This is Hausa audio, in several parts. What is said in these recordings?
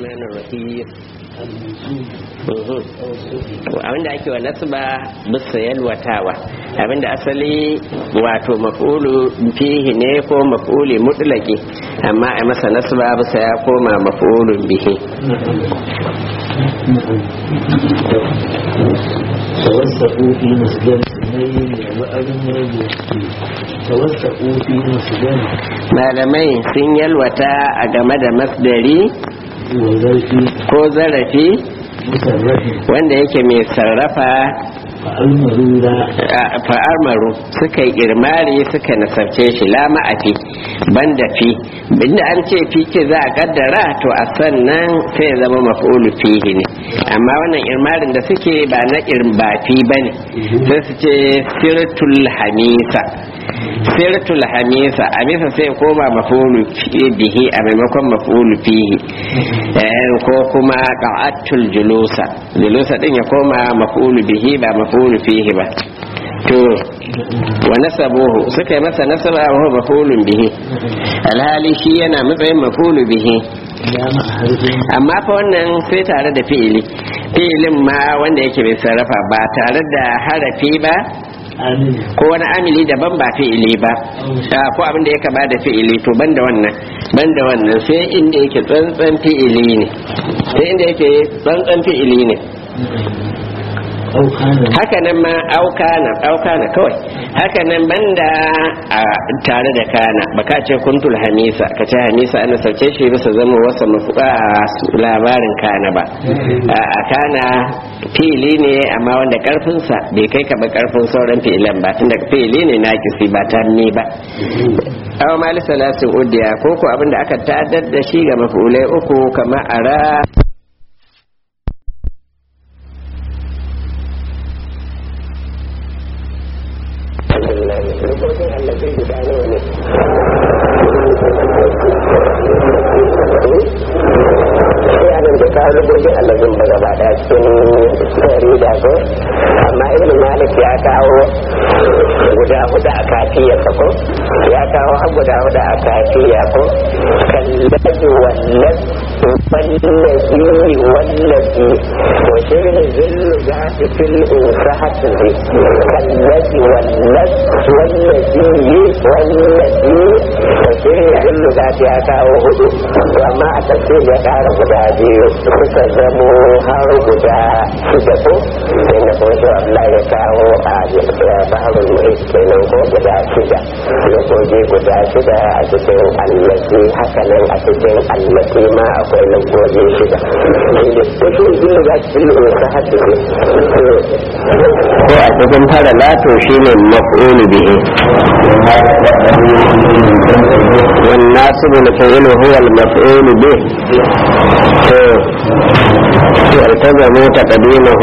abinda ake wa nasba bisa yalwatawa abinda asali wato maf'ulu fihi ne ko maf'uli mutlaki amma a masa nasba bisa ya koma maf'ulun bihi توسعوا في مسجد سنين وأغنى توسعوا في مسجد malamai sun yalwata a game da masdari وذلك ko zarafi مسرح wanda yake mai sarrafa فأمروا لا fa'amaru suka yi irmari suka nasarce shi la ma'afi banda fi inda an ce fi ce za a kaddara to a sannan sai ya zama maf'ulu fihi ne amma wannan irmarin da suke ba na irba fi bane sai su ce sirtul hamisa sirtul hamisa a bisa sai ya koma maf'ulu fi- bihi a maimakon maf'ulu fihi Eh, ko kuma qa'atul julusa julusa din ya koma maf'ulu bihi ba maf'ulu fihi ba to wa nasabuhu suka yi masa nasaba wa huwa maf'ulun bihi alhali shi yana matsayin maf'ulu bihi لا مع حرف amma fa wannan sai tare da fi'ili fi'ilin ma wanda yake bai sarrafa ba tare da harafi ba آمن ko wani amili daban ba fi'ili ba Ah, ko abin da ya kama da fi'ili to banda wannan banda wannan sai inda yake tsantsan fi'ili ne sai inda yake tsantsan fi'ili ne أو كان haka nan ma aukana aukana kawai haka nan banda a tare da kana baka ce kuntul hamisa ka ce hamisa ana sauce shi bisa zama wasa mafuka labarin kana ba a a kana fili ne amma wanda karfinsa bai kai ka ba karfin sauran fi'ilan ba tunda fili ne na kisi ba ta ni ba aw mali salasin udiya ko ko abinda aka tadar da shi ga mafulai uku kamar ara yanar da kawo lubobin allazin ba gaba daya cikin tsari da ko amma ibn malik ya kawo guda hudu a kafiya ko ya kawo har guda hudu a kafiya ko kallaji wallan wallazi wallazi to shirin zillu za su fil unsahatu ne kallaji wallan wallazi wallazi to shirin zillu za su ya kawo hudu to amma a tafsir ya kara guda biyu suka zamo har guda shida ko inda kuma shi Allah ya kawo a baharul muhit kenan ko guda shida lokoki guda shida a cikin allati hakanan a cikin allati ma akwai lokoki shida wasu zai za su yi ta hatu ne ko a cikin fara lato shi ne maf'ulu bihi والناصب الفعل هو المفعول به يلتزم تقديمه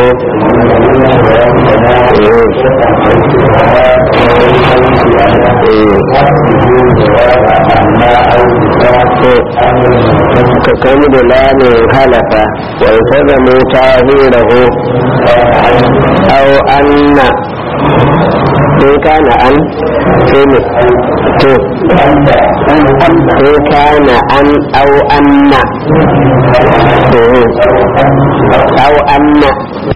كقول لام خلف ويلتزم تاهيره أو أن in kana an sai to in kana an au anna au anna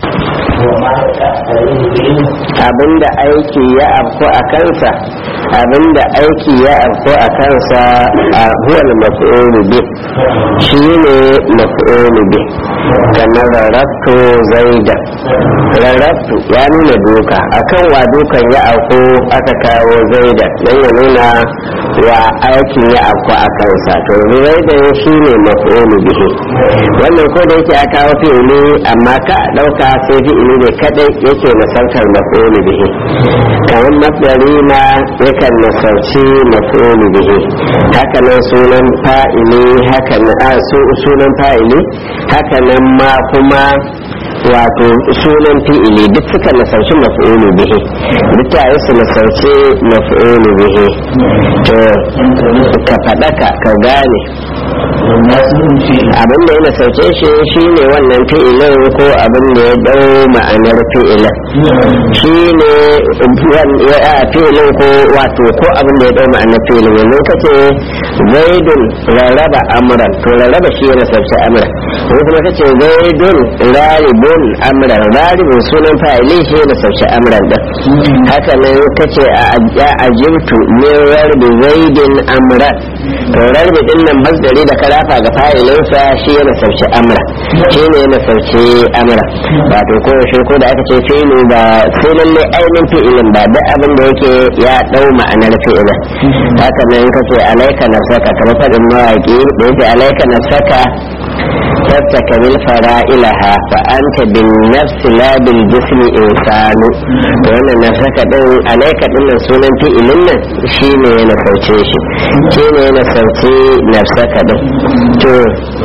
abinda aiki ya afko a kansa abinda aiki ya afko a kansa a huwal maf'ulu bi shi ne maf'ulu bi kamar rarrabtu zaida rarrabtu ya nuna duka akan wa dukan ya afko aka kawo zaida don ya nuna wa aikin ya afko a kansa to zaida shi ne maf'ulu bihi wannan ko da yake a kawo fi'ili amma ka ɗauka sai fi'ili ne kadai yake nasartar maf'ulu bihi kamar masdari ma yakan nasarci maf'ulu bihi haka nan sunan fa'ili haka nan sunan fa'ili haka nan ma kuma wato sunan fi'ili duk suka nasarci maf'ulu bihi duk tare su nasarci maf'ulu bihi to ka faɗaka ka gane والناس في abin da ya nasarce shi shine wannan fi'ilin ko abin da ya dau ma'anar fi'ilin shine wan- ya a fi'ilin ko wato ko abin da ya dau ma'anar fi'ilin yanzu kace zaidun rarraba amran to rarraba shi ya nasarce amran ko kuma kace zaidun raribun amran raribun sunan fa'ili shi ya nasarce amran din haka nan kace a a ajibtu min rarbi zaidin amran to rarbi din nan masdari da karafa ga fa'ilinsa shi ya nasarci amra shi ne ya nasarci amra wato ko shi ko da aka ce fi'ilu ba sai lalle ainihin fi'ilin ba duk abin da yake ya dau ma'anar fi'ilin haka nan kace alaika nafsaka kamar faɗin mawaƙi da yake alaika nafsaka تستكمل فرائلها فأنت بالنفس لا بالجسم إنسان وأن نفسك دين عليك دين سنن في إلنا شيني نفوتي شي شيني نفوتي نفسك دين تو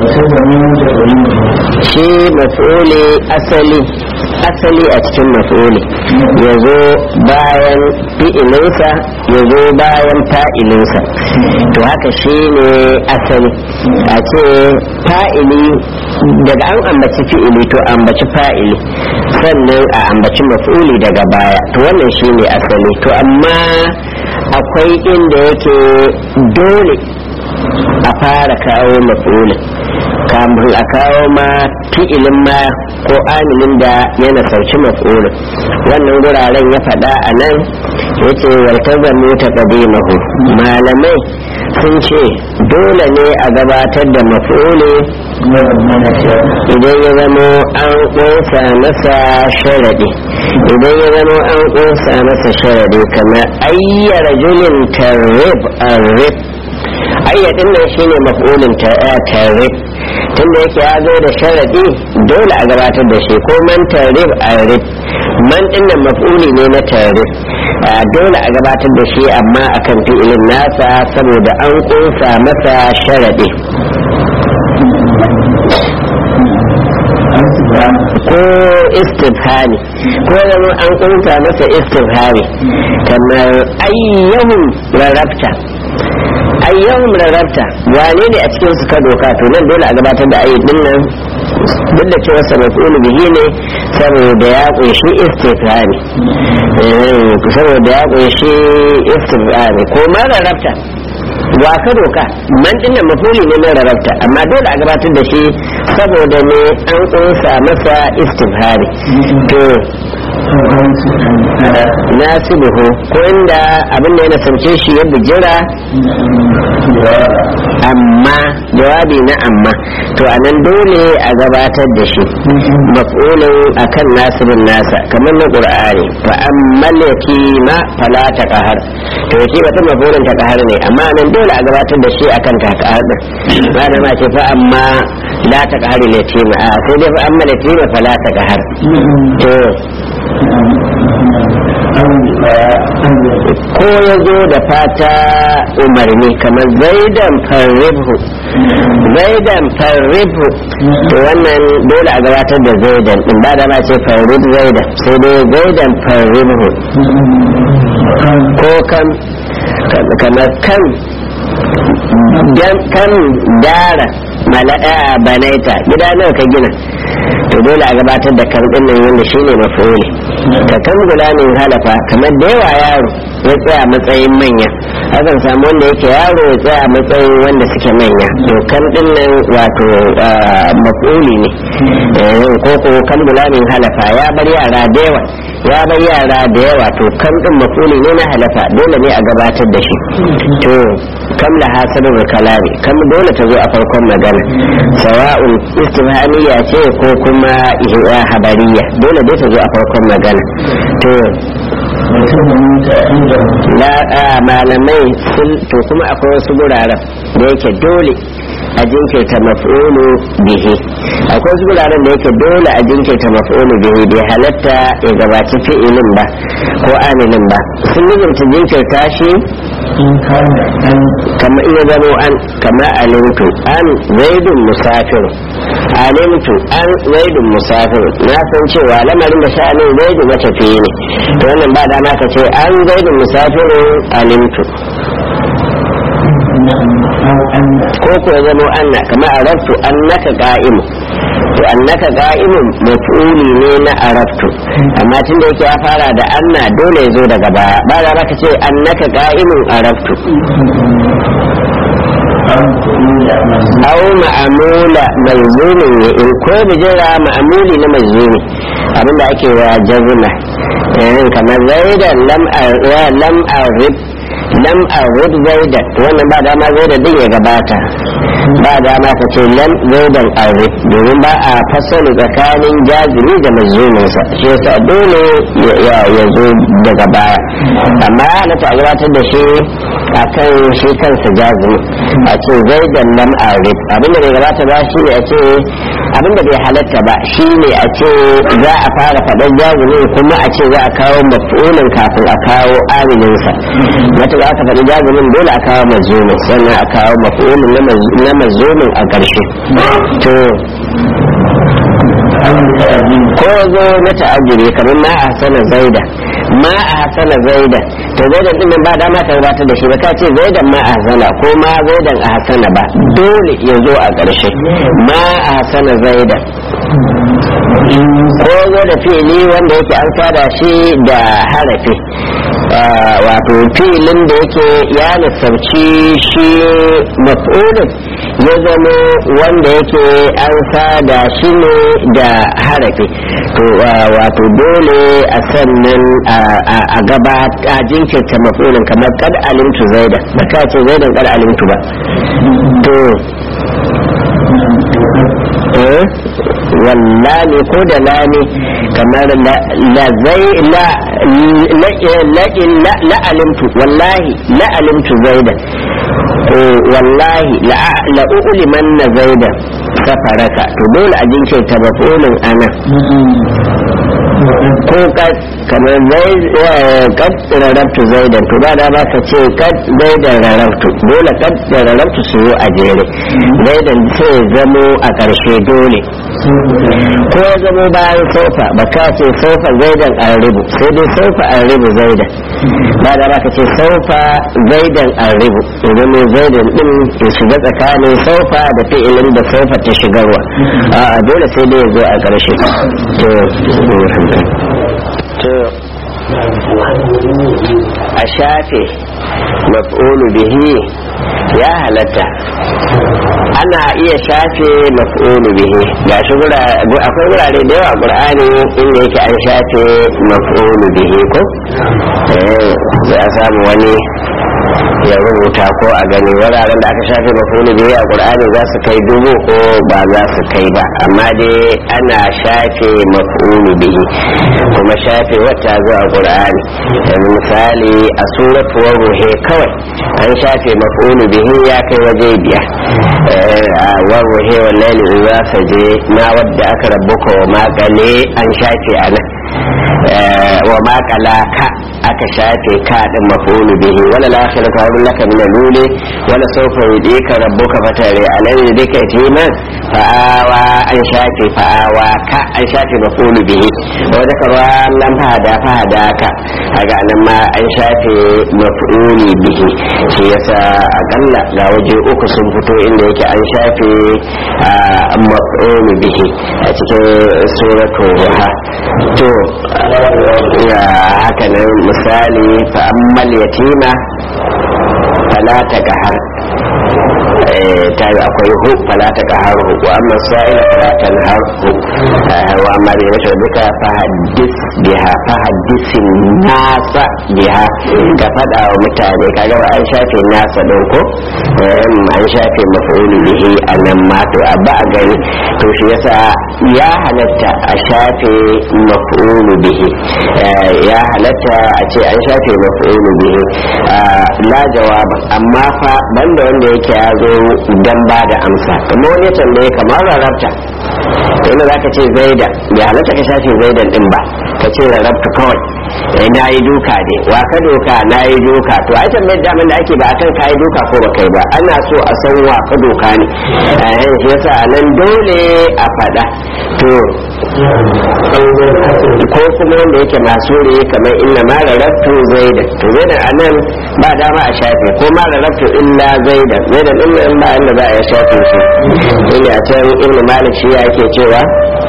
shi maf'uli asali asali a cikin maf'uli ya zo bayan fi'ilinsa ya zo bayan fa'ilinsa to haka shi ne asali a ce fa'ili daga an ambaci fi'ili to ambaci fa'ili sannan a ambaci maf'uli daga baya to wannan shi ne asali to amma akwai inda yake dole a fara kawo maf'ulin kamun a kawo ma fi'ilin ma ko amilin da yana sauci maf'ulin wannan guraren ya faɗa a nan ya ce waltazamu ta mahu malamai sun ce dole ne a gabatar da maf'uli idan ya zamo an ƙunsa masa sharaɗi idan ya zamo an ƙunsa masa sharaɗi kamar ayyara julin tarrib arrib ayyadin nan shine maf'ulin tarrib tunda yake ya zo da sharadi dole a gabatar da shi ko man tarrib arif man din nan maf'uli ne na tarrib dole a gabatar da shi amma akan fi'ilin nasa saboda an kunsa masa sharadi ko istifhami ko zama an kunsa masa istifhami kamar ayyahun rarrabta ayyahun rarrabta wane ne a cikin su ka doka to nan dole a gabatar da ayyukan nan duk da cewa sa maf'ul bihi ne saboda ya kunshi istifhami saboda ya kunshi istifhami ko ma rarrabta wa ka doka man dinnan mafuli ne mai rarrabta amma dole a gabatar da shi saboda ne an kunsa masa istifhari to nasibuhu ko inda abin da ya nasarce shi ya bijira amma jawabi na amma to a nan dole a gabatar da shi maf'ulin akan nasibin nasa kamar na qur'ani fa ammal yatima fala taqhar to yake wata maf'ulin taqhar ne amma nan dole a gabatar da shi akan taqhar din ba da ma ce fa amma la taqhar yatima a sai dai fa ammal yatima fala taqhar to ko ya zo da fata umarni kamar zaidan farribhu zaidan farribhu to wannan dole a gabatar da zaidan din ba da ma ce farrib zaidan sai dai zaidan farribhu ko kan kamar kan kan dara mala'a banaita gida nawa ka gina to dole a gabatar da kan din nan wanda shine mafuli ka kan gulamin halafa kamar da yawa yaro ya tsaya matsayin manya akan samu wanda yake yaro ya tsaya matsayin wanda suke manya to kan din nan wato mafuli ne ko ko kan gulamin halafa ya bar yara da yawa ya bar yara da yawa to kan din mafuli ne na halafa dole ne a gabatar da shi to kam la hasabul kalami kam dole ta zo a farkon magana sawa'un istifhamiyya ce ko kuma habariya dole dai ta zo a farkon magana to malamai sun to kuma akwai wasu guraren da yake dole a jinkirta maf'ulu bihi akwai wasu guraren da yake dole a jinkirta maf'ulu bihi bai halatta ya gabaci fi'ilin ba ko amilin ba sun nufin jinkirta shi kama iya zamo an kama alimtu an zaidun musafir alimtu an zaidun musafir na san cewa lamarin da sha'anin zaidu matafiye ne to wannan ba dama ka ce an zaidun musafir alimtu أو أن ko ko ya zama anna kama araftu annaka qa'imun to annaka qa'imun maf'uli ne na araftu amma tunda yake ya fara da anna dole ya zo daga baya ba za ka ce annaka qa'imun araftu أو تقول مزيد aw ma'amula malzumin ne in ko bijira ma'amuli na malzumi abinda ake wa jazma eh kamar zaidan lam ar- wa lam arib lam arib zaidan to wannan ba dama zaidan din ya gabata ba dama ka ce lam zaidan arib domin ba a fassara tsakanin jazimi da malzumin sa shi yasa dole ya- ya ya zo daga baya amma ya halatta a gabatar da shi akan shi kansa jazimi a ce zaidan lam arif abinda bai gabata ba shi ne a ce abinda bai halatta ba shi ne a ce za a fara faɗar jazimi kuma a ce za a kawo mafulin kafin a kawo amininsa wata za aka faɗi jazimin dole a kawo mazumin sannan a kawo mafulin na mazumin a ƙarshe to أو تأذين ko zo na ta'ajjuri kamar ma a hasana zaida ma a hasana zaida to zaidan din nan ba dama ka gabatar da shi ba ka ce zaidan ma a hasana ko ma zaidan a hasana ba dole ya zo a ƙarshe ma a hasana zaidan ko zo da fili wanda yake an sada shi da harafi Ah, wato filin da yake ya lissarci shi maf'ulin ya zama wanda yake an sada shi ne da harafi to ah, wato dole a sannan a- a a gaba a jinkirta maf'ulin kamar kad alimtu zaida ba ka ce zaidan kad alimtu ba to eh wallani ko da lani kamar la la zai la la la la la alimtu wallahi la alimtu zaidan eh wallahi la la ulimanna zaidan safaraka to dole a jinkirta mafulin ana ko kad kamar zai eh, kad rarabtu zaidan to ba da ba ka ce kad zaidan rarabtu dole kad da rarabtu su zo a jere zaidan sai ya zamo a ƙarshe dole ko ya zamo bayan sofa ba ka ce sofa zaidan an ribu sai dai sofa an ribu zaidan ba da ba ka ce sofa zaidan an ribu idan ne zaidan din ya shiga tsakanin sofa da fi'ilin da sofa ta shigarwa a dole sai dai ya zo a ƙarshe to to a shafe maf'ulu bihi ya halatta ana iya shafe maf'ulu bihi ga shi akwai wurare da yawa qur'ani inda yake an shafe maf'ulu bihi ko eh za a samu wani ya rubuta ko a gani wuraren da aka shafe maf'ulu bihi a qur'ani za su kai dubu ko ba za su kai ba amma dai ana shafe maf'ulu bihi kuma shafe wata zo a qur'ani yanzu misali a suratuwar ruhe kawai an shafe maf'ulu bihi ya kai waje biyar a warruhe wallahi idza saje ma wadda aka rabbuka wa magale an shafe a nan wa makala ka aka shafe ka din maf'ulu bihi wala lakhiratu khairun laka min al-uli wala sawfa yudika rabbuka fatare alayhi dika timan fa'awa an shafe fa'awa ka an shafe maf'ulu bihi wa zakara lam fahada fahada ka kaga nan ma an shafe maf'uli bihi shi yasa akalla ga waje uku sun fito inda yake an shafe maf'ulu bihi a cikin suratul ruha to ya haka nan misali fa ammal yatima fala ta kahar ta yi akwai hu fala ta kahar hu wa amma sa'ila fala ta har hu wa amma bai mace duka fa haddis biha fa haddisin nasa biha ka faɗa wa mutane kaga ba an shafe nasa ɗin ko an shafe mafa'ulu bihi a nan ma to a ba a gani to shi yasa ya halatta a shafe maf'ulu bihi ya halatta a ce an shafe maf'ulu bihi la jawaba amma fa banda wanda yake ya zo dan ba da amsa kuma wani ya tambaye kamar rarrabta to inda zaka ce zaida ya halatta ka shafe zaidan din ba ka ce rarrabtu kawai eh, na yi duka ne wa ka doka na yi duka to ai tambayar daman da ake ba akan ka yi duka ko ba kai ba ana so a san wa ka doka ne eh, shi yasa a nan dole a faɗa to ko kuma wanda yake masu ne kamar inna ma rarrabtu zaidan to zaidan a nan ba dama a shafe ko ma rarrabtu illa zaidan zaidan din nan ba inda za a yi shafe shi inda a can ibnu malik shi ya ke cewa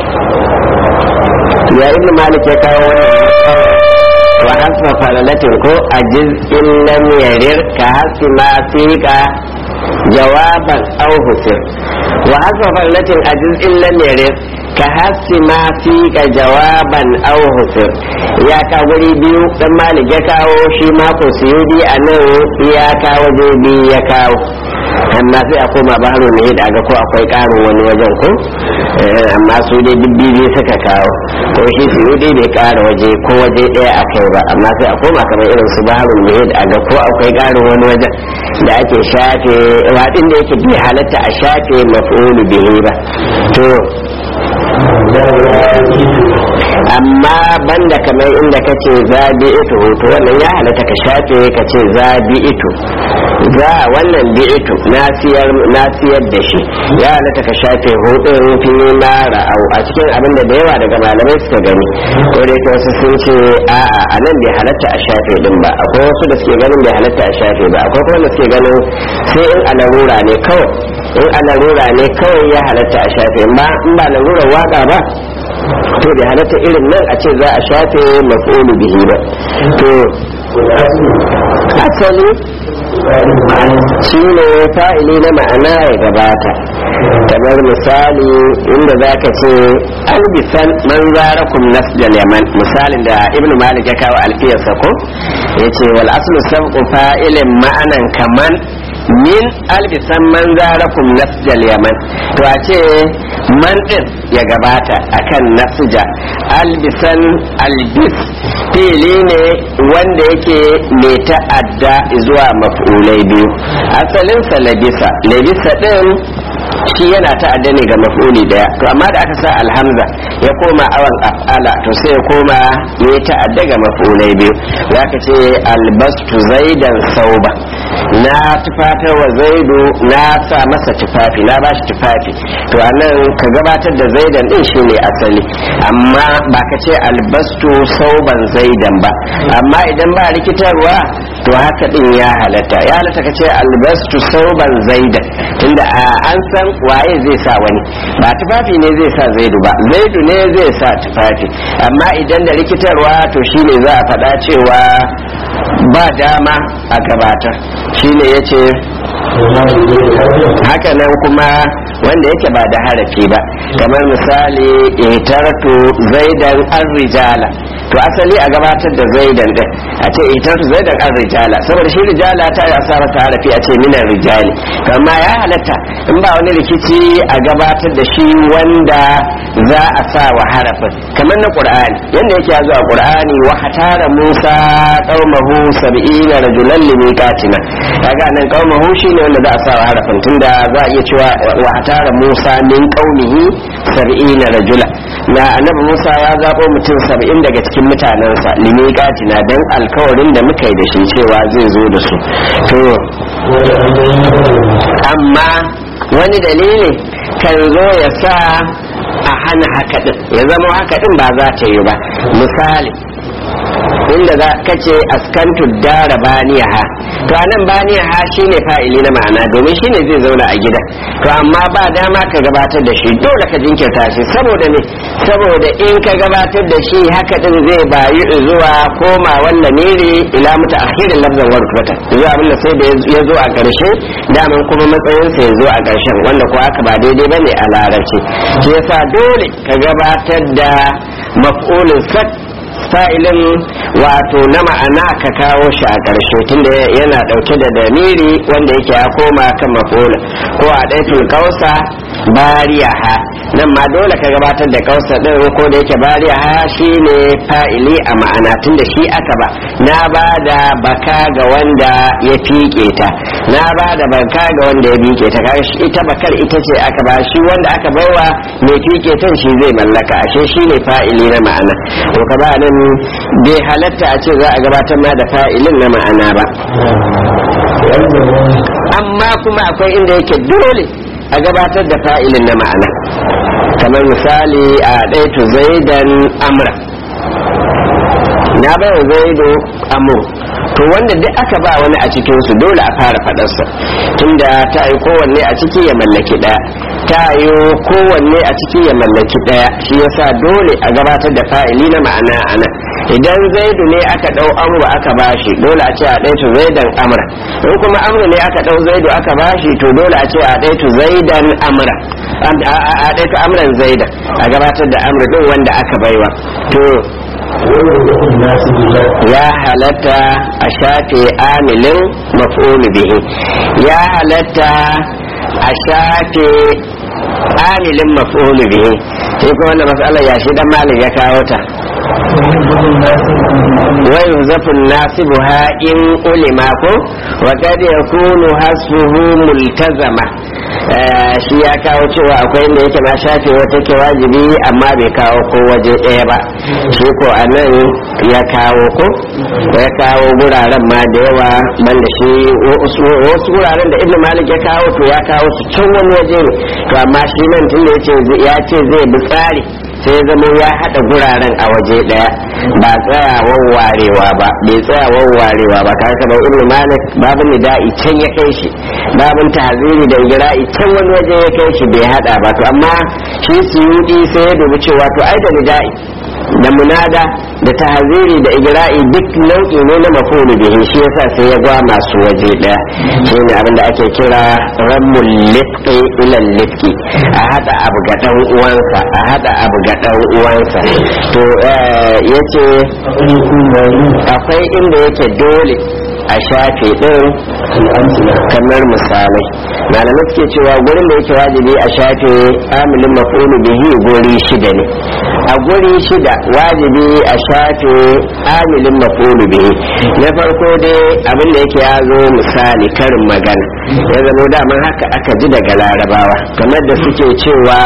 ya ibnu malik ya kawo wannan wa hasfa falalatin ko ajiz in lam yarir ka hasfi ma fiqa jawaban aw husir wa hasfa falalatin ajiz in lam yarir ka hasfi ma fiqa jawaban aw husir ya ka guri biyu dan malik ya kawo shi mako suyudi a nan ya kawo je biyu ya kawo amma sai a koma baro ne da ga ko akwai karin wani wajen ko Eh, amma su dai dubbibi suka kawo ko shi su dai bai kara waje ko waje daya a kai ba amma sai a koma kamar irin su baro ne da ga ko akwai karin wani wajen da ake shafe wadin da yake bi halatta a shafe maf'ulu bihi ba to amma banda kamar inda ka ce zabi ito to wannan ya halatta ka shafe ka ce zabi ito za wannan bi ito na siyar da shi ya halatta ka shafe hudun fi ma ra'au a cikin abin da da yawa daga malamai suka gani ko da yake wasu sun ce a'a a nan bai halatta a shafe din ba akwai wasu da suke ganin bai halatta a shafe ba akwai kuma da suke ganin sai in a larura ne kawai in a larura ne kawai ya halatta a shafe ba in ba larurar waka ba to bai halatta irin nan a ce za a shafe maf'ulu bihi ba to asali shi ne fa'ili na ma'ana ya gabata kamar misali inda za ka ce albisan man zarakum nasjal yaman misalin da ibnu malik ya kawo alfiyarsa ko ya ce wal aslu sabqu fa'ilin ma'anan kaman min albisan man zarakum nasjal yaman to a ce man din ya gabata akan nasja albisan albis fili ne wanda yake mai ta'adda zuwa maf'ulai biyu asalinsa labisa labisa din shi yana ta'adda ne ga maf'uli daya to amma da aka sa alhamza ya koma awan af'ala to sai ya koma ya ta'adda ga maf'ulai biyu za ka ce albastu zaidan sauba na tufatar wa zaidu na sa masa tufafi na bashi tufafi to anan ka gabatar da zaidan din shine asali amma ba ka ce albastu sauban zaidan ba amma idan ba rikitarwa to haka din ya halatta ya halatta ka ce albastu sauban zaidan tunda an san waye zai sa wani ba tufafi ne zai sa zaidu ba zaidu ne zai sa tufafi amma idan da rikitarwa to shine za a faɗa cewa ba dama a gabatar shine ya ce haka nan kuma wanda yake ba da harafi ba kamar misali itartu zaidan an rijala to asali a gabatar da zaidan din a ce itartu zaidan an rijala saboda shi rijala ta yi asara ta harafi a ce minan rijali amma ya halatta in ba wani rikici a gabatar da shi wanda za a sa wa harafin kamar na qur'ani yanda yake ya zo a qur'ani wa hatara musa qaumahu sab'ina rajulan limiqatina kaga nan qaumahu shine wanda za a sa wa harafin tunda za a iya cewa wa hatara musa min qaumihi sab'ina rajula na annabi musa ya zabo mutum sab'in daga cikin mutanensa limiqatina dan alkawarin da muka yi da shi cewa zai zo da su to amma wani dalili kan zo ya sa a hana haka din ya zama haka din ba za ta yi ba misali inda za ka ce askantu dara baniyaha to anan baniyaha shine fa'ili na ma'ana domin shine zai zauna a gida to amma ba dama ka gabatar da shi dole ka jinkirta shi saboda ne saboda in ka gabatar da shi haka din zai bayu zuwa koma wannan miri ila muta akhirin lafzan wa rutbata zuwa abin da sai da ya zo a ƙarshe daman kuma matsayinsa ya zo a ƙarshen wanda ko haka ba daidai bane a larabci shi yasa dole ka gabatar da maf'ulin sak fa'ilin wato na ma'ana ka kawo shi a ƙarshe tunda yana ɗauke da damiri wanda yake ya koma kan mafola ko a ɗaitul kausa bariyaha nan ma dole ka gabatar da kausa din ko da yake bariyaha shine fa'ili a ma'ana tunda shi aka ba na ba da baka ga wanda ya fike ta na ba da baka ga wanda ya fike ta kaga shi ita bakar ita ce aka ba shi wanda aka baiwa mai fike tan shi zai mallaka ashe shi ne fa'ili na ma'ana to ka ba nan bai halatta a ce za a gabatar ma da fa'ilin na ma'ana ba amma kuma akwai inda yake dole a gabatar da fa'ilin na ma'ana kamar misali a ɗaitu zaidan amra na bai wa zaido amur to wanda duk aka ba wani a cikinsu dole a fara faɗarsa tunda ta yi kowanne a ciki ya mallaki ɗaya ta yi kowanne a ciki ya mallaki ɗaya shi yasa dole a gabatar da fa'ili na ma'ana a nan idan zaidu ne aka ɗau amru aka bashi dole a ce a ɗaitu zaidan amra in kuma amru ne aka ɗau zaidu aka bashi to dole a ce a ɗaitu zaidan amra a ɗaitu amran zaidan a gabatar da amru ɗin wanda aka baiwa to ya halatta a shafe amilin maf'ul bihi ya halatta a shafe amilin maf'ul bihi sai kuma wannan matsalar ya shi dan malik ya kawo ta wa yuzafun nasibuha in ulima ko wa kad yakunu hasbuhu multazama shi ya kawo cewa akwai inda yake na shafe wata ke wajibi amma bai kawo ko waje ɗaya ba shi ko a nan ya kawo ko ya kawo guraren ma da yawa banda shi wasu guraren da ibn malik ya kawo to ya kawo su can wani waje ne to amma shi nan tun da ya ce zai bi tsari sai ya zama ya haɗa guraren a waje ɗaya ba tsaya wawwarewa ba bai tsaya wawwarewa ba ka kama ibn malik babin nida'i can ya kai shi babin tahziri da igira'i can wani waje ya kai shi bai haɗa ba to amma shi suyudi sai ya dubi cewa to ai da nida'i da munada da tahziri da igira'i duk nau'i ne na mafulu bihi shi yasa sai ya gwa masu waje ɗaya shine abin da ake kira rammul lifqi ila lifqi a hada abu ga dan uwansa a hada abu ga dan uwansa to yace akwai inda yake dole a shafe din kamar misalai malamai suke cewa gurin da yake wajibi a shafe amilin mafulu bihi guri shida ne a guri shida wajibi a shafe amilin mafulu bihi na farko dai abin da yake ya zo misali karin magana ya zama daman haka aka ji daga larabawa kamar da suke cewa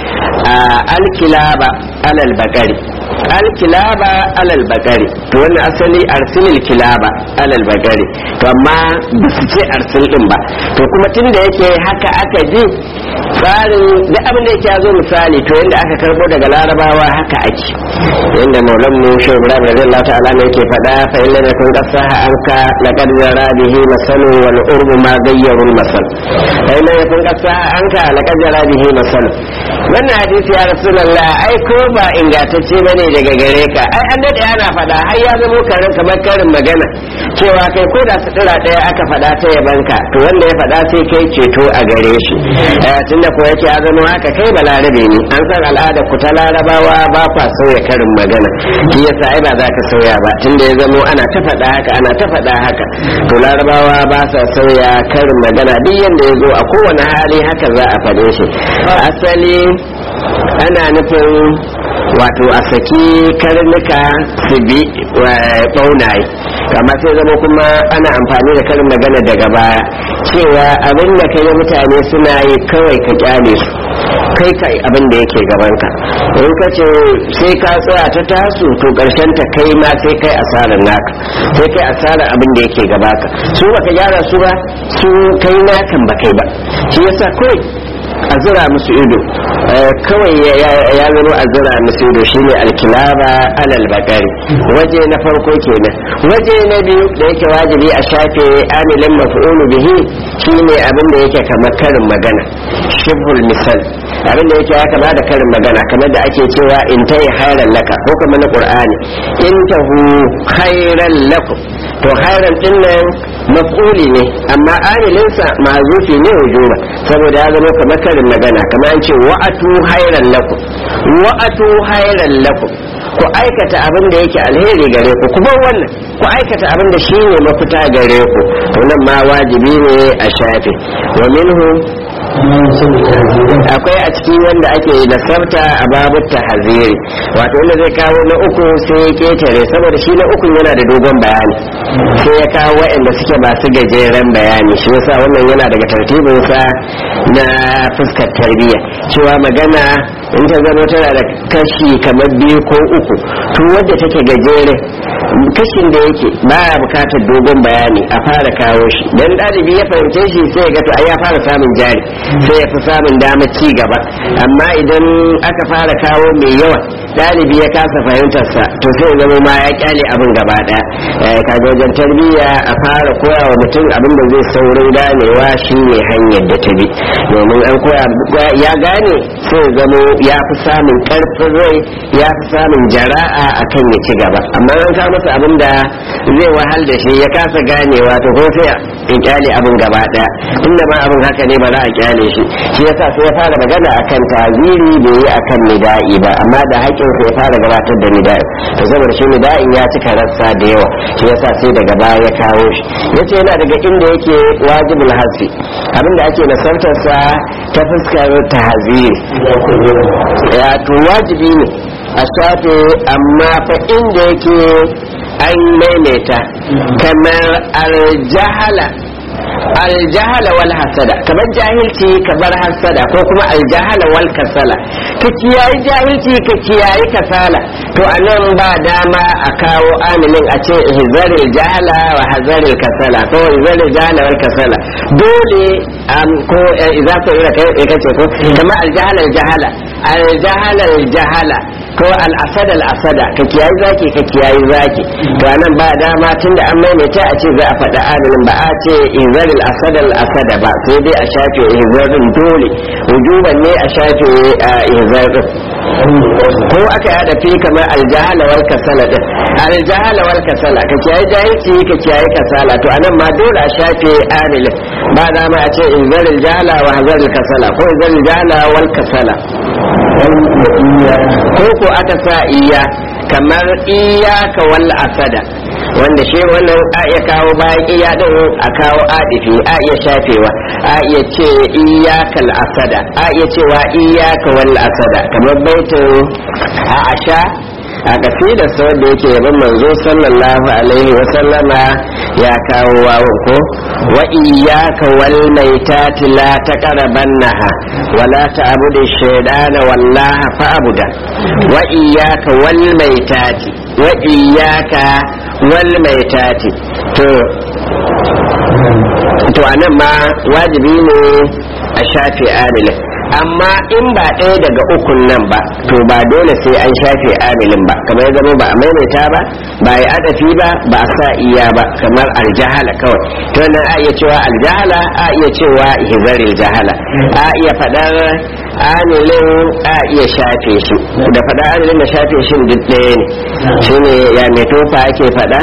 alkilaba alal bakari alkilaba alal bakari to wannan asali arsilil kilaba alal bakari to amma ba su ce arsil din ba to kuma tun da yake haka aka ji tsarin da abin da yake ya zo misali to yadda aka karbo daga larabawa haka ake yadda maulan mu shi ibrahim radiyallahu ta'ala ne yake faɗa fa illa da kun qasaha anka laqad jara bihi masalu wal urbu ma gayyaru masal fa illa da kun qasaha anka laqad jara bihi masal wannan hadisi ya rasulullah ai ko ba ingantacce bane daga gare ka ai an dade ana faɗa har ya zama karin kamar karin magana cewa kai ko da sutura ɗaya aka faɗa ta yabanka to wanda ya faɗa sai kai ceto a gare shi tunda ko yake ya zama haka kai balarabe ne an san al'ada ku ta larabawa ba kwa sauya karin magana shi yasa ai ba za ka sauya ba tunda ya zamo ana ta faɗa haka ana ta faɗa haka to larabawa ba sa sauya karin magana duk yanda ya zo a kowane hali haka za a faɗe shi asali ana nufin wato a saki karnuka su bi ɓaunaye amma sai zama kuma ana amfani da karin magana daga baya cewa abin da kai mutane suna yi kawai ka kyale su kai kai abin da yake gabanka in ka ce sai ka tsaya ta tasu to karshen ta kai ma sai kai asarar naka sai kai asarar abin da yake gabaka su baka gyara su ba su kai nakan ba kai ba shi yasa kawai a zira musu ido kawai ya zama a zira musu ido shine alkilaba alal bakari waje na farko kenan waje na biyu da yake wajibi a shafe amilin maf'ulu bihi shine abin da yake kamar karin magana shibhul misal abin da yake ya kama da karin magana kamar da ake cewa in tayi khairan laka ko kamar na qur'ani in tahu khairan lakum to khairan din nan maf'uli ne amma amilinsa mazufi ne wujuba saboda ya zama kamar karin magana kamar an ce wa'atu khairan lakum wa'atu khairan lakum ku aikata abin da yake alheri gare ku kuma wannan ku aikata abin da shi ne mafita gare ku to nan ma wajibi ne a shafe wa minhu ما يسوي تهذيبا akwai a ciki wanda ake nasarta a babu tahaziri wato wanda zai kawo na uku sai ya ketare saboda shi na uku yana da dogon bayani sai ya kawo waɗanda suke masu gajeren bayani shi yasa wannan yana daga tartibinsa na fuskar tarbiyya cewa magana in ta zama tana da kashi kamar biyu ko uku to wadda take gajere kashin da yake baya bukatar dogon bayani a fara kawo shi dan ɗalibi ya fahimce shi sai ya ga to ai ya fara samun jari sai ya fi samun damar ci gaba amma idan aka fara kawo mai yawa ɗalibi ya kasa fahimtarsa to sai ya zama ma ya kyale abin gaba ɗaya Eh, kaga wajen tarbiyya a fara koya wa mutum abin da zai saurin ganewa shi ne hanyar da ta bi domin an koya ya gane sai ya zamo ya fi samun ƙarfin rai ya fi samun jara'a akan ya ci gaba amma an kawo masa abin da zai wahal da shi ya kasa ganewa to ko sai ya kyale abin gaba ɗaya inda ma abin haka ne ba za a kyale shi shi yasa sai ya fara magana akan taziri bai yi akan nida'i ba amma da haƙƙin sai ya fara gabatar da nida'i to saboda shi nida'in ya cika rassa da yawa shi yasa sai daga baya ya kawo shi yace yana daga inda yake wajibul hasfi abinda ake nasartar sa ta fuskar tahziri ya to wajibi ne a shafe amma fa inda yake an maimaita kamar aljahala aljahala wal hasada kamar jahilci kamar hasada ko kuma aljahala wal kasala ka kiyayi jahilci ka kiyayi kasala to anan ba dama a kawo amilin a ce hizaril jahala wa hazaril kasala ko hizaril jahala wal kasala dole am ko idza ta ira kai kace ko kamar aljahala aljahala aljahala aljahala ko al'asada al'asada ka kiyayi zaki ka kiyayi zaki to anan ba dama tunda an maimaita a ce za a faɗa amilin ba a ce izaril asada al'asada ba sai dai a shafe izarin dole wujuban ne a shafe izarin ko aka yada fi kamar aljahala wal kasala din aljahala wal kasala ka kiyaye jahilci ka kiyaye kasala to anan ma dole a shafe amilin ba dama a ce izaril jahala wa hazaril kasala ko izaril jahala wal kasala ko ko aka sa iya kamar iyaka wal asada wanda shi wannan a iya kawo bayan iya din a kawo adifi a iya shafewa a iya ce iyakal asada a iya cewa iyaka wal asada kamar baitin a asha a kasida sau da yake yaban manzo sallallahu alaihi wa sallama ya kawo wawon ko wa iyyaka wal maitati la taqrabannaha wa la ta'budu shaytana wallaha fa'buda wa iyyaka wal maitati wa iyyaka wal maitati to to anan ma wajibi ne a shafe amilin amma in ba ɗaya daga ukun nan ba to ba dole sai an shafe amilin ba kamar ya zama ba a maimaita ba ba ya adafi ba ba a sa iya ba kamar aljahala kawai to nan a iya cewa aljahala a iya cewa hizaril jahala a iya faɗar amilin a iya shafe shi da faɗar amilin da shafe shi duk ɗaya ne shine ya mai tofa ake faɗa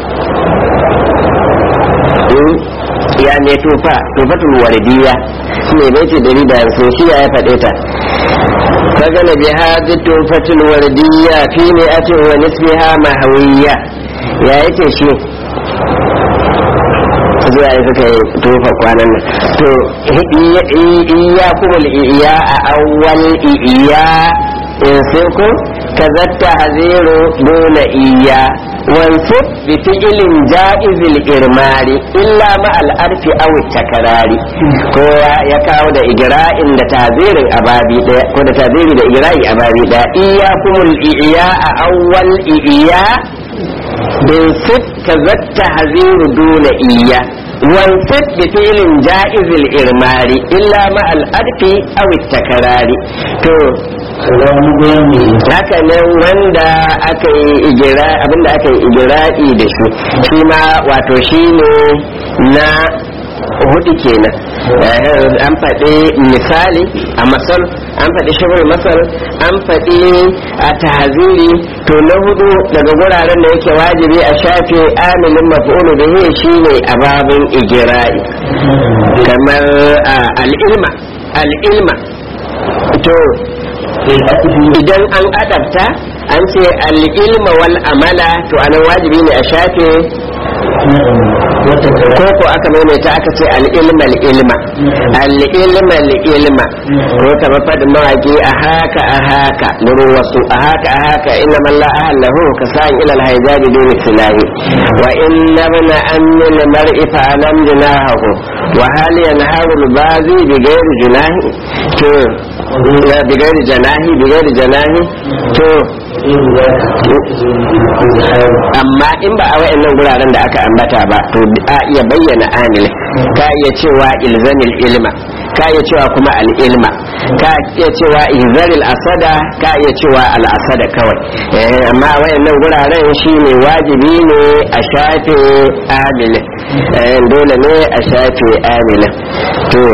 ya ne tufa tufatul wardiya ne bai ce dari da so shi ya faɗe ta fagana bi hadi tufatul wardiya fi ne atin wa nisbiha mahawiyya ya yake shi zuwa ya suka yi tufa kwanan nan to iya kuma iya a awwal iya in sai ko kazatta haziru dole iya wansub bi fi'ilin ja'izil irmari illa ma al'arfi aw takarari ko ya kawo da igra'in da tazirin ababi daya ko da taziri da igra'i ababi daya iyyakumul iya a awwal iya bin sit kazatta haziru dole iya wansib bi fi'ilin ja'izil irmari illa ma al'arfi aw takarari to haka nan wanda aka yi igira abinda aka yi igira'i da shi shi ma wato shi ne na hudu kenan an faɗi misali a masal an faɗi shirin masal an faɗi a tahaziri to na hudu daga guraren da yake wajibi a shafe amilin maf'ulu bihi shine a babin igira'i kamar al'ilma al'ilma to idan an adabta an ce al'ilma wal amala to anan wajibi ne a shafe ko ko aka maimaita aka ce al'ilma al'ilma al'ilma al'ilma ko kamar fadin mawaki a haka a haka nuru wasu a haka a haka inna man la ahallahu ka sa'in ila alhaijabi dun silahi wa inna bana anni limar'i fa alam junahu wa hal yanharu albazi bi ghairi junahi to bi ghairi janahi bi ghairi janahi to amma in ba a wayannan guraren da aka ambata ba to a iya bayyana amil ka iya cewa ilzamil ilma ka iya cewa kuma al ilma ka iya cewa izaril asada ka iya cewa al asada kawai eh amma a wayannan guraren shine wajibi ne a shafe amil eh dole ne a shafe amil to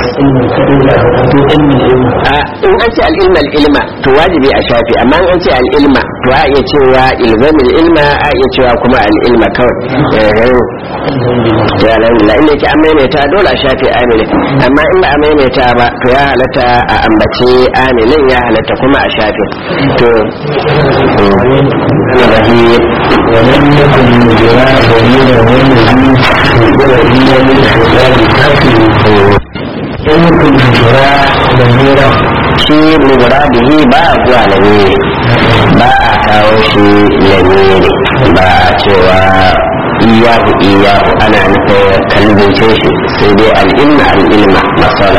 a in an ce al ilma al ilma to wajibi a shafe amma in an ce al ilma to a iya cewa ilzamil ilma a iya cewa kuma al ilma kawai eh to alhamdulillah inda yake an maimaita dole a shafe amilin amma in ba a maimaita ba to ya halatta a ambaci amilin ya halatta kuma a shafe to ولم يكن الجراء دليلا والذي والذي للحساب كافر لم يكن الجراء دليلا shi muradihi ba a zuwa lamiri ba a kawo shi lamiri ba a cewa iyahu iyahu ana nufin kalbince shi sai dai al'ilma al'ilma masala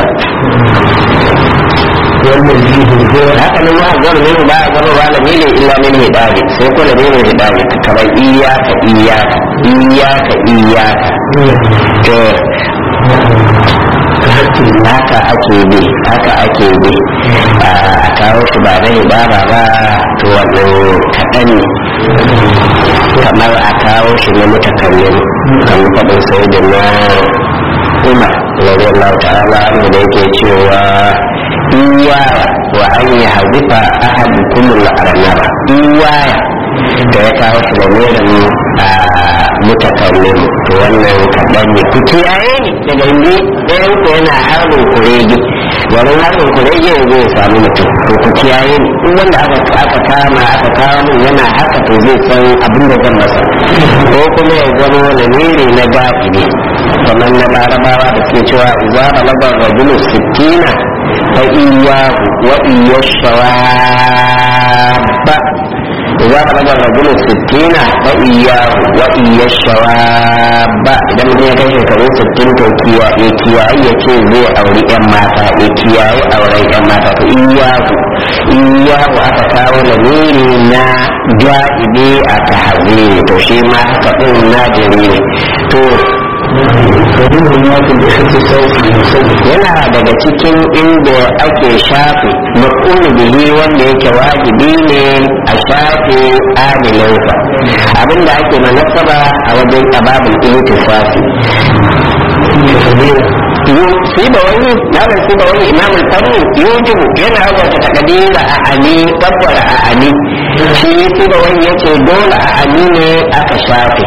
والذي هو haka nan ma zuwa lamiri ba a zama ba lamiri illa min hidabi sai ko lamirin hidabi kamar iyaka iyaka iyaka iyaka to haka ake bi haka ake bi a kawo shi ba na hidaba ba to wannan kaɗan ne kamar a kawo shi na mutakallim kamar faɗin sai da na umar radiyallahu ta'ala anhu da yake cewa iyaya wa an yi hazifa ahadukum al-arnaba iyaya da ya kawo shi da merin a mutakallim to wannan kaɗan ne ku kiyaye ni daga ni ɗayan ku yana harbin kurege garin harbin kurege ya zai samu mutum to ku kiyaye ni in wanda aka aka kama aka kawo min yana haka to zai san abin da zan masa ko kuma ya zama lamiri na gafi ne kamar na larabawa da suke cewa za a labar rajulu sittina fa iyahu wa iyashawaba إذا بلغ الرجل الستين فإياه وإيا الشواب إذا من هي كيف كبير ستين توكيا إيكيا إيكي زي أولي أماتا إيكيا أولي أماتا فإياه إياه أتكاو لميري نا جائبي أتحذيري توشيما كتن ناجري تو ومنه ما في بحث الصوت المسجد yana daga cikin inda ake shafe mafulu bihi wanda yake wajibi ne a shafe amilinsa abinda ake manasaba a wajen ababul iltifasi shi da wani malam shi da wani imamul fanni yujibu yana wata takadira a ani kabbara a ani shi shi da wani yace dole a ani ne aka shafe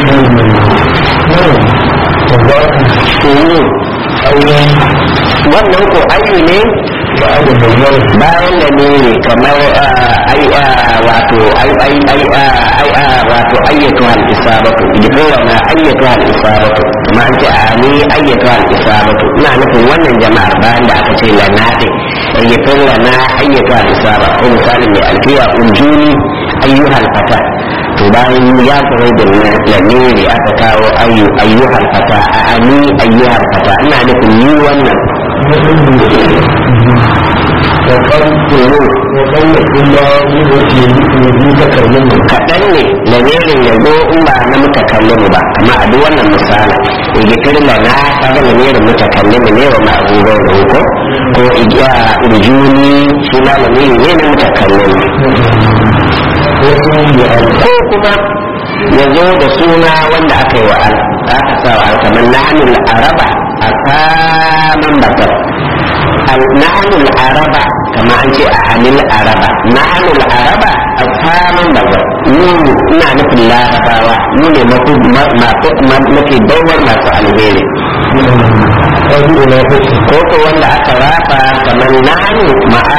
wannan ko ayu ne bayan da ne kamar ai wato ai ai ai ai wato ayyatu al isabatu idan na ayyatu al isabatu kuma an ce a ni ayyatu al isabatu ina nufin wannan jama'ar bayan da aka ce lana din ayyatu lana ayyatu al isaba ko misali mai alfiya unjuni ayyuhal fata to bayan ya kawai da lamiri aka kawo ayyu ayyuhal fata a ani ayyuhal fata ina nufin ni wannan kaɗan ne lamirin ya zo in ba na mutakallimu ba amma a duk wannan misali igitir da na kaga lamirin mutakallimu ne wa ma'abubuwan da ko ko igiya urjuni shi ma lamiri ne na mutakallimu ko kuma ya zo da suna wanda aka yi wa al aka sa wa al kamar nahnu araba a saman bakar nahnu araba kamar an ce a anil araba nahnu araba a saman bakar mu ina nufin larabawa mu ne mafi baiwar masu alheri ko ko wanda aka rafa kamar nahnu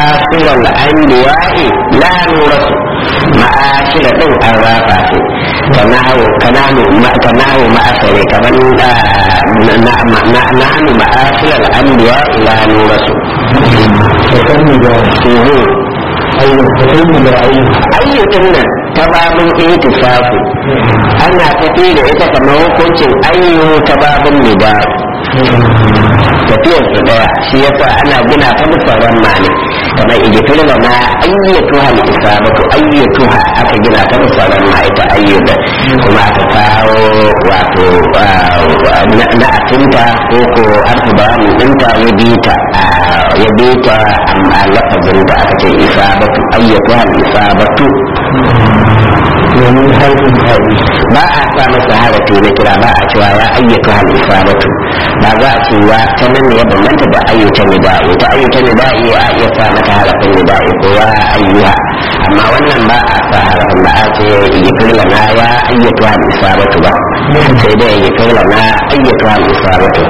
ma'asiral anbiya'i la nurasu ma'ashira din an rafa ce kanahu kanahu ma kanahu ma'asare kaman da na na na hannu ma'asir al-anbiya ila nurasu فكم ذا أي فكم ذا أي ayyukan nan ta babin itisafu ana tafi da ita kamar hukuncin ayyu ta babin nida tafiyar su daya shi yasa ana gina ta musaran mani kamar igifir da ma ayyatuha al-isabatu ayyatuha aka gina ta musaran ma ita ayyuka kuma aka kawo wato na atinta ko ko arfi bayanin dinta ya bita ya bita amma lafazin da aka ce isabatu ayyatuha al-isabatu ومن حيث هذه ba a sa masa harafi na kira ba a cewa ya ayyuka hal isabatu ba za a ce ya ta nan ne ya bambanta da ayyukan nida'i ta ayyukan nida'i a iya sa mata harafin nida'i ko ya ayyuha amma wannan ba a sa harafin ba a ce yi kirla na ya ayyuka hal isabatu ba sai dai yi kirla na ayyuka hal isabatu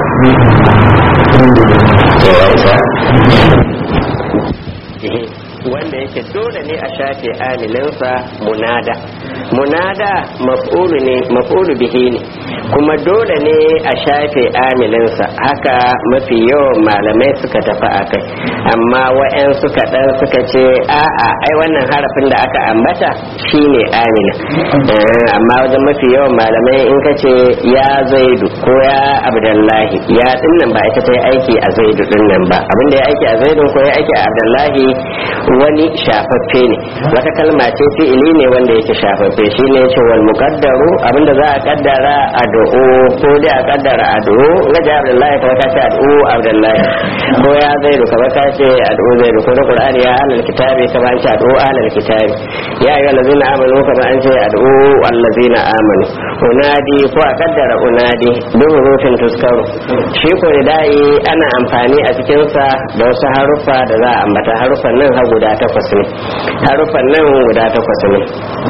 ya isa wanda yake dole ne a shafe amilinsa munada munada maf'ulu ne maf'ulu bihi ne kuma dole ne a shafe amilinsa haka mafi yawan malamai suka tafi a kai amma wa'yan suka dan suka ce a'a ai wannan harafin da aka ambata shine amilin Eh, amma wajen mafi yawan malamai in ka ce ya zaidu ko ya abdullahi ya dinnan ba ita ta yi aiki a zaidu dinnan ba abinda ya aiki a zaidun ko ya aiki a abdullahi wani shafaffe ne wata kalma ce fi'ili ne wanda yake shafaffe shine yace wal muqaddaru abinda za a kaddara ad'u ko dai a kaddara ad'u gaja abdullahi kamar ka ce ad'u abdullahi ko ya zaidu kamar ka ce ad'u zaidu ko da qur'ani ya ahlul kitabi kamar an ce ad'u ahlul kitabi ya ayyuhal ladzina amanu kamar an ce ad'u allazina amanu unadi ko a kaddara unadi duk rufin tuskaru shi ko dai ana amfani a cikin sa da wasu haruffa da za a ambata haruffan nan har guda takwas ne haruffan nan guda takwas ne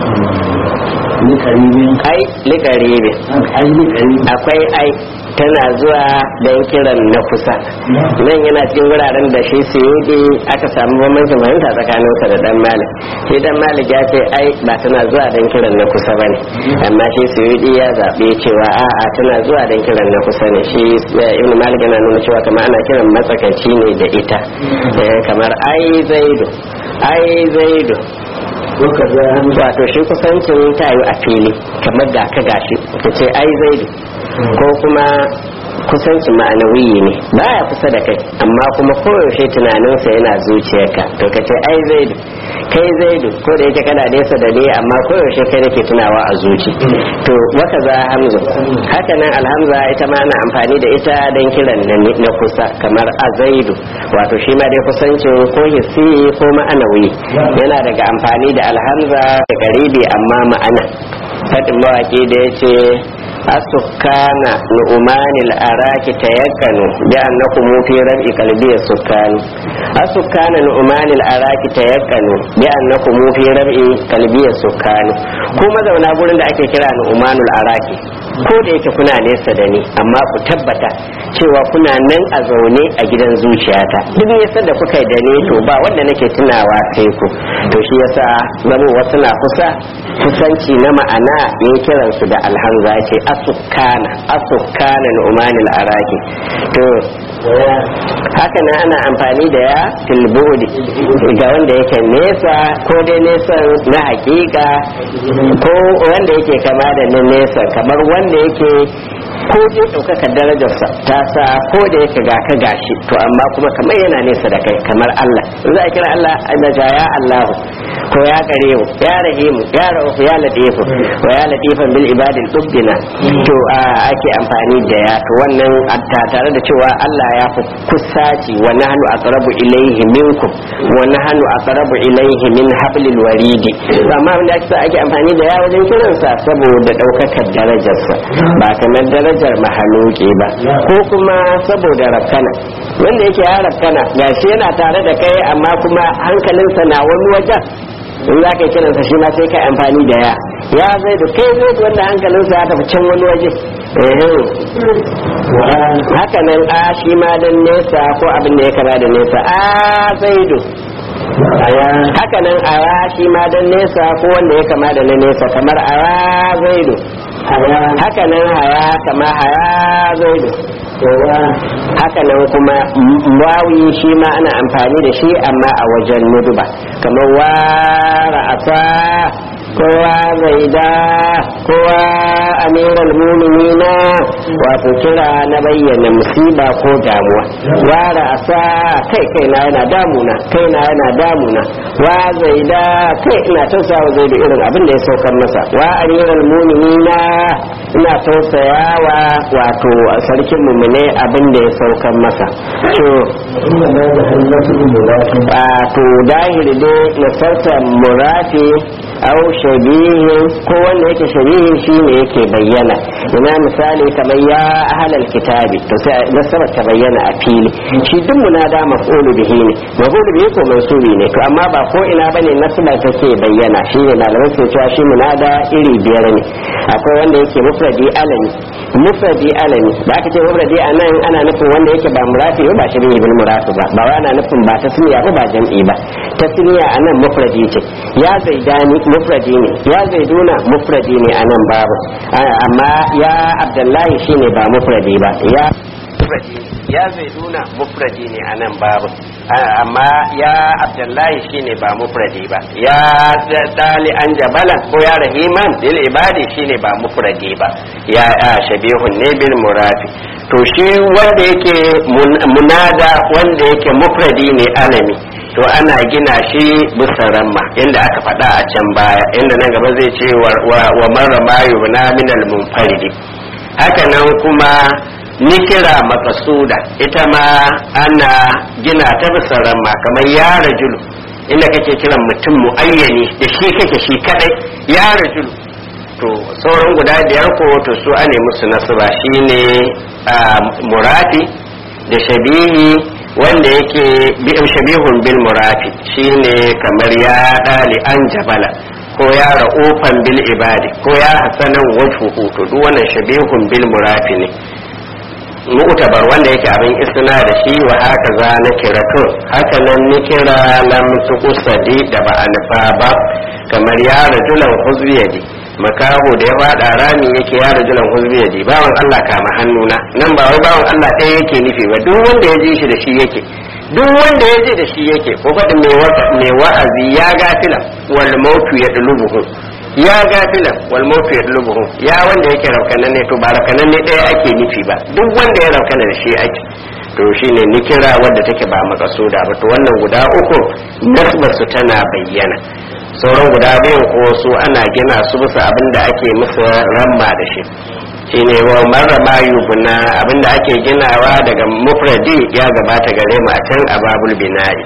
لقريب ai liƙaribi أي لقريب akwai ai tana zuwa don kiran na kusa nan yana cikin wuraren da shi suyudi aka samu bambancin fahimta tsakaninsa da dan malik shi dan malik ya ce ai ba tana zuwa don kiran na kusa bane amma shi suyudi ya zaɓi cewa a'a tana zuwa don kiran na kusa ne shi eh, ibn malik yana nuna cewa kamar ana kiran matsakaici ne da ita Eh, kamar ai zaidu ai zaidu وكذا همزة wato shi kusancin ta yi a fili kamar ga ka gashi ka ce ai zaidu ko kuma kusancin ma'anawiyi ne baya kusa da kai amma kuma koyaushe tunaninsa yana zuciyarka to ka ce ai zaidu kai zaidu ko da yake kana nesa da ni amma koyaushe kai nake tunawa a zuci to waka za hamza haka nan alhamza ita ma ana amfani da ita don kiran na na kusa kamar a zaidu wato shi ma dai kusancin ko hissi ko ma'anawi yana daga amfani da alhamza da garibi amma ma'ana fadin mawaki da ya ce asukana nu'umanil araki tayakkanu bi annakum fi rab'i qalbi sukani asukana nu'umanil araki tayakkanu bi annakum fi rab'i qalbi sukani ko mazauna gurin da ake kira nu'umanul araki ko da yake kuna nesa da ni amma ku tabbata cewa kuna nan a zaune a gidan zuciyata duk nesa da kuka yi da ni to ba wanda nake tunawa sai ku to shi yasa zama wasu na kusa kusanci na ma'ana ya kiransu da alhamza ce asukana asukana nu'manil araki to haka nan ana amfani da ya tilbudi ga wanda yake nesa ko dai nesa na hakika ko wanda yake kama da na nesa kamar wanda yake ko dai ɗaukaka darajarsa ta sa ko da yake ga ka gashi to amma kuma kamar yana nesa da kai kamar Allah in za a kira Allah da ja ya Allahu ko ya karimu ya rahimu ya raufu ya latifu wa ya latifan bil ibadil dubbina to a ake amfani da ya to wannan ta tare da cewa Allah ya fi kusaci wa nahnu aqrabu ilayhi minkum wa nahnu aqrabu ilayhi min hablil waridi to amma wanda ake ake amfani da ya wajen kiransa saboda daukakar darajarsa ba kamar darajar mahaluki ba ko kuma saboda rafkana wanda yake ya rafkana gashi yana tare da kai amma kuma hankalinsa na wani wajen in za ka yi kiransa shi ma sai ka amfani da ya ya zai da kai zai da wanda hankalinsa ya tafi can wani waje haka nan a shi ma dan nesa ko abin da ya kama da nesa a zaidu aya haka nan aya shi ma dan nesa ko wanda ya kama da na nesa kamar aya zaidu aya haka nan haya kama haya zaidu kowa haka nan kuma m- wawi shi ma ana amfani da shi amma a wajen nuduba kamar wa ra'asa kowa zaida kowa amiral muminina wato kira na bayyana musiba ko damuwa wa ra'asa kai kai na yana damuna kai na yana damuna wa zaida kai ina tausawa zaidu irin abin da ya saukar masa wa amiral muminina ina tausayawa wato sarkin mumune abin da ya saukar masa to inda na da hannatu mulakin wato dahiri dai nasarta murafi au shabihin ko wanda yake shabihin shi ne yake bayyana ina misali kamar ya ahalal kitabi to sai nasarar ta bayyana a fili shi duk munada maf'ulu bihi ne maf'ulu bihi ko mansubi ne to amma ba ko ina bane nasaba take bayyana shi ne malamai ke cewa shi munada iri biyar ne akwai wanda yake mufradi alami mufradi alami da aka ce mufradi anan ana nufin wanda yake ba murafi ba shi bil murafi ba ba wai ana nufin ba tasniya ba ba jam'i ba tasniya anan mufradi ce ya zaidani mufradi ne ya zaiduna mufradi ne anan babu A- amma ya abdullahi shine ba mufradi ba ya mufradi ne ya zaiduna mufradi ne anan babu A- amma ya abdullahi shine ba mufradi ba ya dali an jabalan ko ya rahiman bil ibadi shine ba mufradi ba ya a, shabihun ne bil murafi to shi wanda yake mun- munada wanda yake mufradi ne alami to ana gina shi bisa ramma inda aka faɗa a can baya inda nan gaba zai ce wa, wa, wa marra mayu na minal munfaridi haka nan kuma nikira makasuda ita ma ana gina ta bisa ramma kamar ya rajulu inda kake kiran mutum muayyani da shi kake shi kadai ya rajulu to sauran guda biyar ko to su ane musu nasaba shine a murafi da shabihi wanda yake bi shabihun bil murafi shine kamar ya dali an jabala ko ya ra'ufan bil ibadi ko ya hasanan wajhuhu to duk wannan shabihun bil murafi ne mu'tabar wanda yake abin isna da shi wa haka za na kira to haka nan ni kira lam tuqsadi da ba a nufa ba kamar ya rajulan huzbiyadi makaho da ya fada rami yake ya rajulan huzbiyadi bawan Allah kama hannuna nan ba wai bawan Allah ɗaya yake nufi ba duk wanda ya ji shi da shi yake duk wanda ya ji da shi yake ko faɗin mai wa- mai wa'azi ya gafila wal mautu ya dulubuhu ya gafilan wal mautu ya dulubuhu ya wanda yake raukanan ne to ba raukanan ne ɗaya ake nufi ba duk wanda ya raukana da shi ake to shine nikira wadda take ba makasuda ba to wannan guda uku nasbarsu tana bayyana sauran guda biyun ko su ana gina su bisa abin da ake musu ramma da shi shine wa marra ma yubna abin da ake ginawa daga mufradi ya gabata gare mu a can a babul bina'i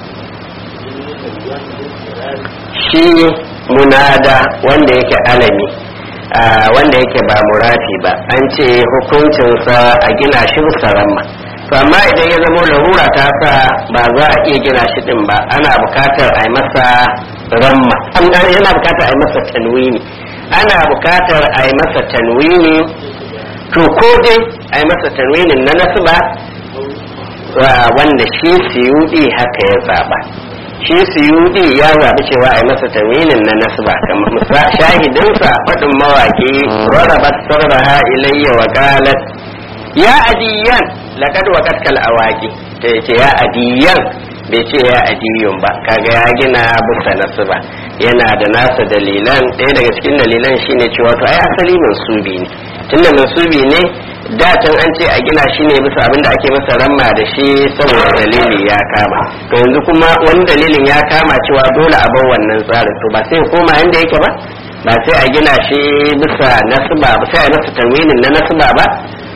shi munada wanda yake alami a wanda yake ba murafi ba an ce hukuncinsa a gina shi bisa ramma to amma idan ya zama larura ta sa ba za a iya gina shi din ba ana bukatar a yi masa ramma An- yana bukatar a yi masa tanwini ana bukatar a yi masa tanwini to ko dai a yi masa tanwinin na nasba wa- wanda shi siyudi haka ya zaba shi suyudi ya zaɓi cewa a yi masa tawilin na nasba kamar musa shahidinsa faɗin mawaƙi rarrabat sarraha ilayya wa qalat ya adiyan laqad waqat kal awaqi ta yace ya adiyan bai ce ya adiyun ba kaga ya gina bisa nasba yana da nasa dalilan ɗaya daga cikin dalilan shine cewa to ai asali mansubi ne tunda mansubi ne da can an ce a gina shi ne bisa abin da ake masa ramma da shi saboda dalili ya kama to yanzu kuma wani dalilin ya kama cewa dole a bar wannan tsarin to ba sai ya koma yanda yake ba ba sai a gina shi bisa nasba ba sai a masa tanwinin na nasba ba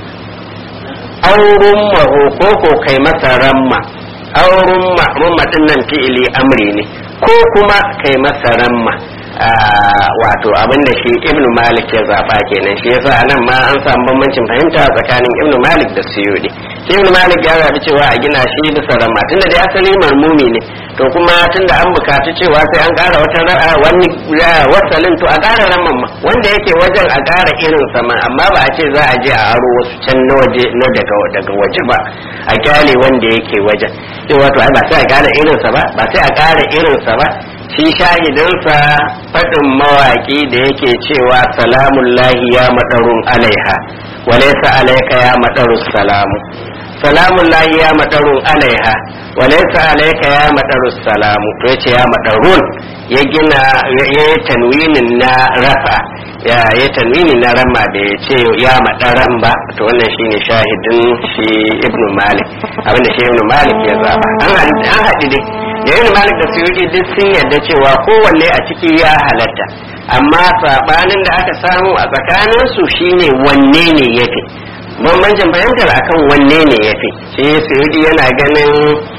aurun maho ko ko kai masa ramma aurun ma rumma din nan fi'ili amri ne ko kuma kai masa ramma Ah, wato abin da shi ibnu malik ya zaba kenan shi yasa anan ma an samu bambancin fahimta tsakanin ibnu malik da suyudi shi ibn malik ya zabi cewa a gina shi bisa ramma tunda dai asali marmumi ne to kuma tunda an bukaci cewa sai an kara wata ra'a wani wasalin to a kara ramman ma wanda yake wajen a kara irin sama amma ba a ce za a je a aro wasu can na waje na daga daga waje ba a kyale wanda yake wajen cewa to ai ba sai a kara irinsa ba ba sai a kara irinsa ba shi shahidinsa faɗin mawaƙi da yake cewa salamun lahi ya maɗarun alaiha walaisa alaika ya maɗarun salamu salamun lahi ya maɗarun alaiha walaisa alaika ya maɗarun salamu to yace ya maɗarun ya gina ya yi tanwinin na rafa ya yi tanwini na rama da ya ce ya maɗaran ba to wannan shine shahidin shi ibnu malik abinda shi ibnu malik ya zaba an haɗi dai da yin malik da suyuti duk sun yarda cewa kowanne a ciki ya halatta amma sabanin da aka samu a tsakanin su shine wanne ne yafi bambancin fahimtar akan wanne ne yafi shi suyuti yana ganin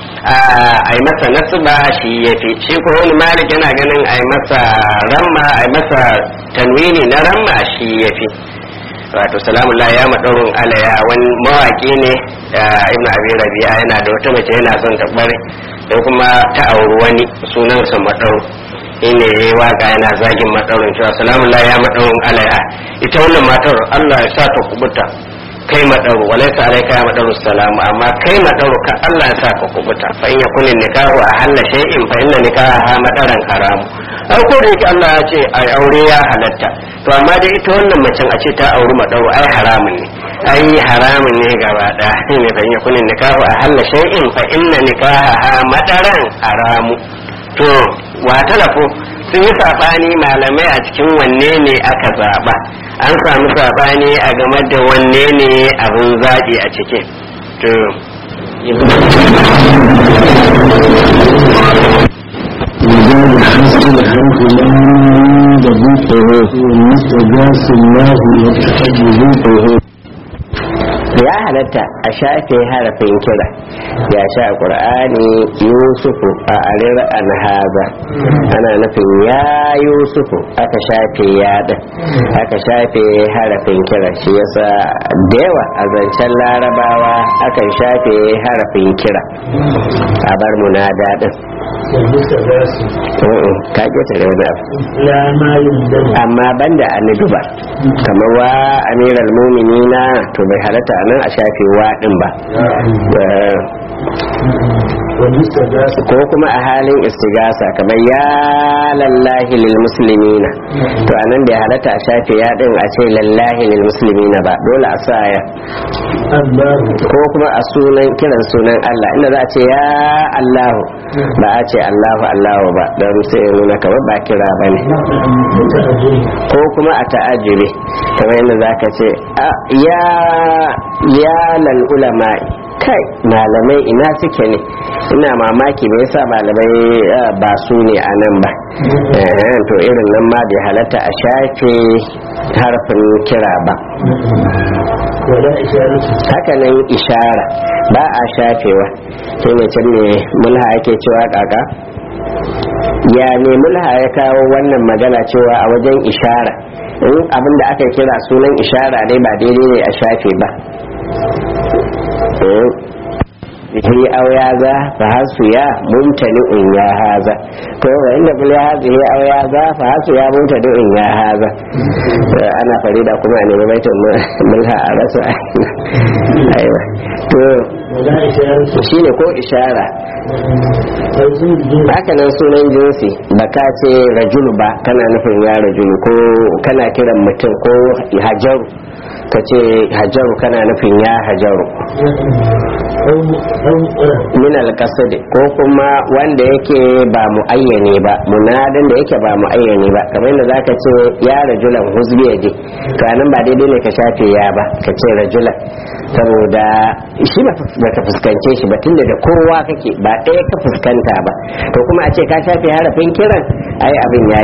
a yi masa nasba shi yafi shi ko wani malik yana ganin a yi masa ramma a yi masa tanwini na ramma shi yafi wato salamun la ya maɗaurin alaya wani mawaƙi ne ibn abi rabi'a yana da wata mace yana son ta bare da kuma ta auri wani sunansa maɗau ine ya yi waka yana zagin maɗaurin cewa salamun la ya maɗaurin alaya ita wannan matar allah ya sa ta kubuta kai maɗauru walaisa alaika ya maɗauru salamu amma kai maɗauru ka allah ya sa ka kubuta fa in yakunin nikahu a halla shay'in fa inna nikaha ha madaran haramu ai ko da yake allah ya ce ai aure ya halatta to amma dai ita wannan macen a ce ta auri maɗauru ai haramun ne ai haramun ne gaba ɗaya ne fa in yakunin nikahu a halla shay'in fa inna nikaha ha madaran haramu to wa talafo sun yi saɓani malamai a cikin wanne ne aka zaɓa an samu saɓani a game da wanne ne abin zaɓi a cikin to وزاد حسن الحرف لم يذوقه ومستجاس الله يتحجزوه ya halatta a shafe harafin kira ya sha qur'ani yusufu a arir an haza ana nufin ya yusufu aka shafe yaɗin aka shafe harafin kira shi yasa da yawa a zancen larabawa akan shafe harafin kira a bar munada din ka ƙeta da wani abu لا ما يندم amma banda annabi ba kamar wa amiral muminina to bai halatta nan a shafe wa din ba Eh, والمستجاس ko kuma a halin istigasa kamar ya lallahi lil muslimina to anan bai halatta a shafe ya din a ce lallahi lil muslimina ba dole a sa ya الله ko kuma a sunan kiran sunan Allah inda za a ce ya Allahu ba a ce Allahu Allahu ba don sai ya nuna kamar ba kira bane متأجل ko kuma a ta'ajiri kamar yadda za ka ce "A, ya ya lal ulama kai malamai ina suke ne ina mamaki me yasa malamai ah, ba su ne a nan ba Eh, to irin nan ma bai halatta a shafe harfin kira ba ولا إشارة haka nan ishara ba a shafewa sai mai can ne mulha ake cewa kaka ya ne mulha ya kawo wannan magana cewa a wajen ishara in abin da aka kira sunan ishara ne ba daidai ne a shafe ba bihi aw ya za fa hasu ya mumtani in ya haza to wa inda kul ya hazi aw ya za fa hasu ya mumtani in ya haza Eh, ana farida kuma a nemi baitin mulha a rasa aiwa to ولا إشارة shine ko ishara توزيع الجنس haka nan sunan jinsi ba ka ce rajulu ba kana nufin ya rajulu ko kana kiran mutum ko hajaru ka ce hajaru kana nufin ya hajaru أو أو min alƙasadi ko kuma wanda yake ba mu ayyane ba munadin da yake ba mu ayyane ba kamar yadda zaka ce ya rajulan huzbi yaje to anan ba daidai ne ka shafe ya ba ka ce rajulan saboda shi ba ka fuskance shi ba tunda da kowa kake ba ɗaya ka fuskanta ba to kuma a ce ka shafe harafin kiran ai abin yayi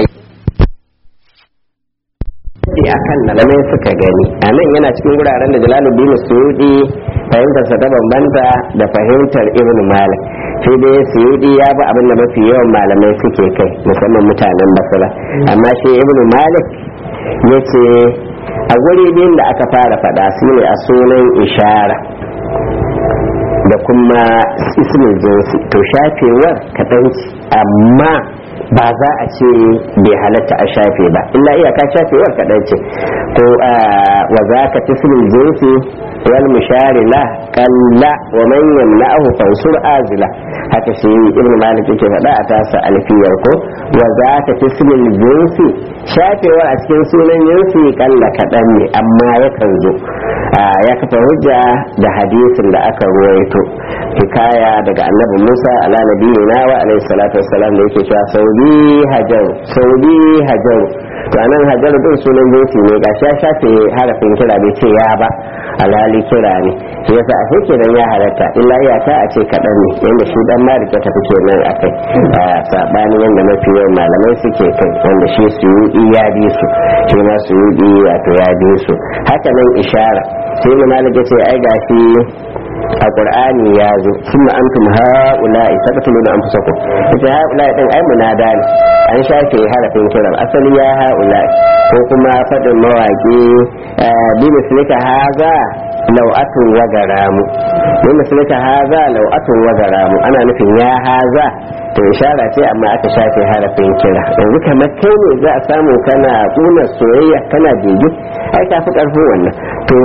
sai akan malamai suka gani a nan yana cikin wuraren da jalaluddin suyudi fahimtarsa ta bambanta da fahimtar ibn malik sai dai suyudi ya bi abin da mafi yawan malamai suke kai musamman mutanen basira amma shi ibn malik ya ce a guri biyun da aka fara faɗa su ne a sunan ishara da kuma ismin jinsi to shafewar kaɗan ce amma ba za a ce bai halatta a shafe ba illa iyaka shafewar kaɗan ce ko wa za ka tismin jinsi wal mushari la kalla wa man yamna'ahu fansur azila haka shi ibn malik yake faɗa a tasa alfiyar ko wa za ka tismin jinsi shafewar a cikin sunan jinsi kalla kaɗan ne amma yakan zo ya kafa hujja da hadisin da aka ruwaito hikaya daga annabi musa ala nabiyina wa alaihi salatu wassalam da yake cewa saudi hajar saudi hajar to anan hajar din sunan jinsi ne gashi ya shafe harafin kira bai ce ya ba alhali kira ne shi yasa a shi kenan ya halatta illa iyaka a ce kaɗan ne yanda shi dan malik ya tafi kenan a kai sabanin yanda mafi yawan malamai suke kai wanda shi su yi ya bi su shi ma su yi wato ya bi su haka nan ishara sai ne malik ya ce ai gashi a qur'ani ya zo summa antum haula'i taqtuluna anfusakum ita haula'i din ai munada ne an shafe harafin kiran asali ya haula'i ko kuma fadin mawaki bi mislika haza lau'atun wa garamu bi mislika haza lau'atun wa garamu ana nufin ya haza to ishara ce amma aka shafe harafin kira yanzu kamar kai ne za a samu kana kuna soyayya kana bege ai ka fi karfin wannan to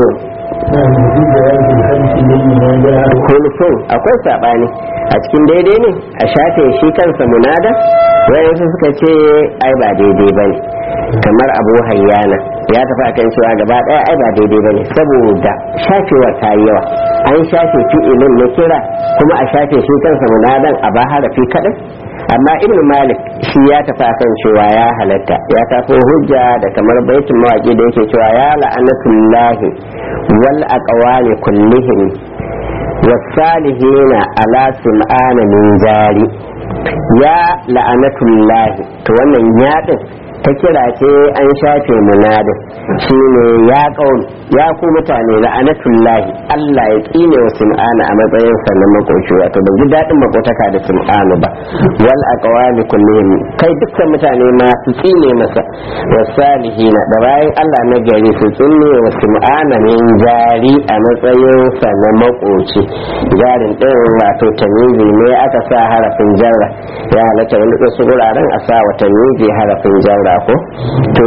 kulfin akwai saɓani a cikin daidai ne a shafe shi kansa munada wayansu suka ce ai ba daidai ba ne kamar abu hayyana ya tafi akan cewa gaba ɗaya ai ba daidai ba ne saboda shafewa ta yi yawa an shafe fi'ilin na kira kuma a shafe shi kansa munadan a ba harafi kaɗai amma ibn malik shi ya tafi akan cewa ya halatta ya tafi hujja da kamar baitin mawaki da yake cewa ya la'anatullahi wal aqwali kullihim wasalihina ala sim'ana min jari ya la'anatullahi to wannan yadin ta kira ce an shafe munadin shine ya kauli ya ku mutane la'anatullahi Allah ya kine wa sim'ana a matsayin sa na makoci wato ban ji dadin makotaka da sim'ana ba wal aqwali kullihim kai dukkan mutane ma su tsine masa wasalihina da bayan Allah na gari su tsine wa sim'ana min jari a matsayin sa na makoci jarin din wato tamizi ne aka sa harafin jarra ya halatta wani wasu wuraren a sa wa tamizi harafin jarra ko to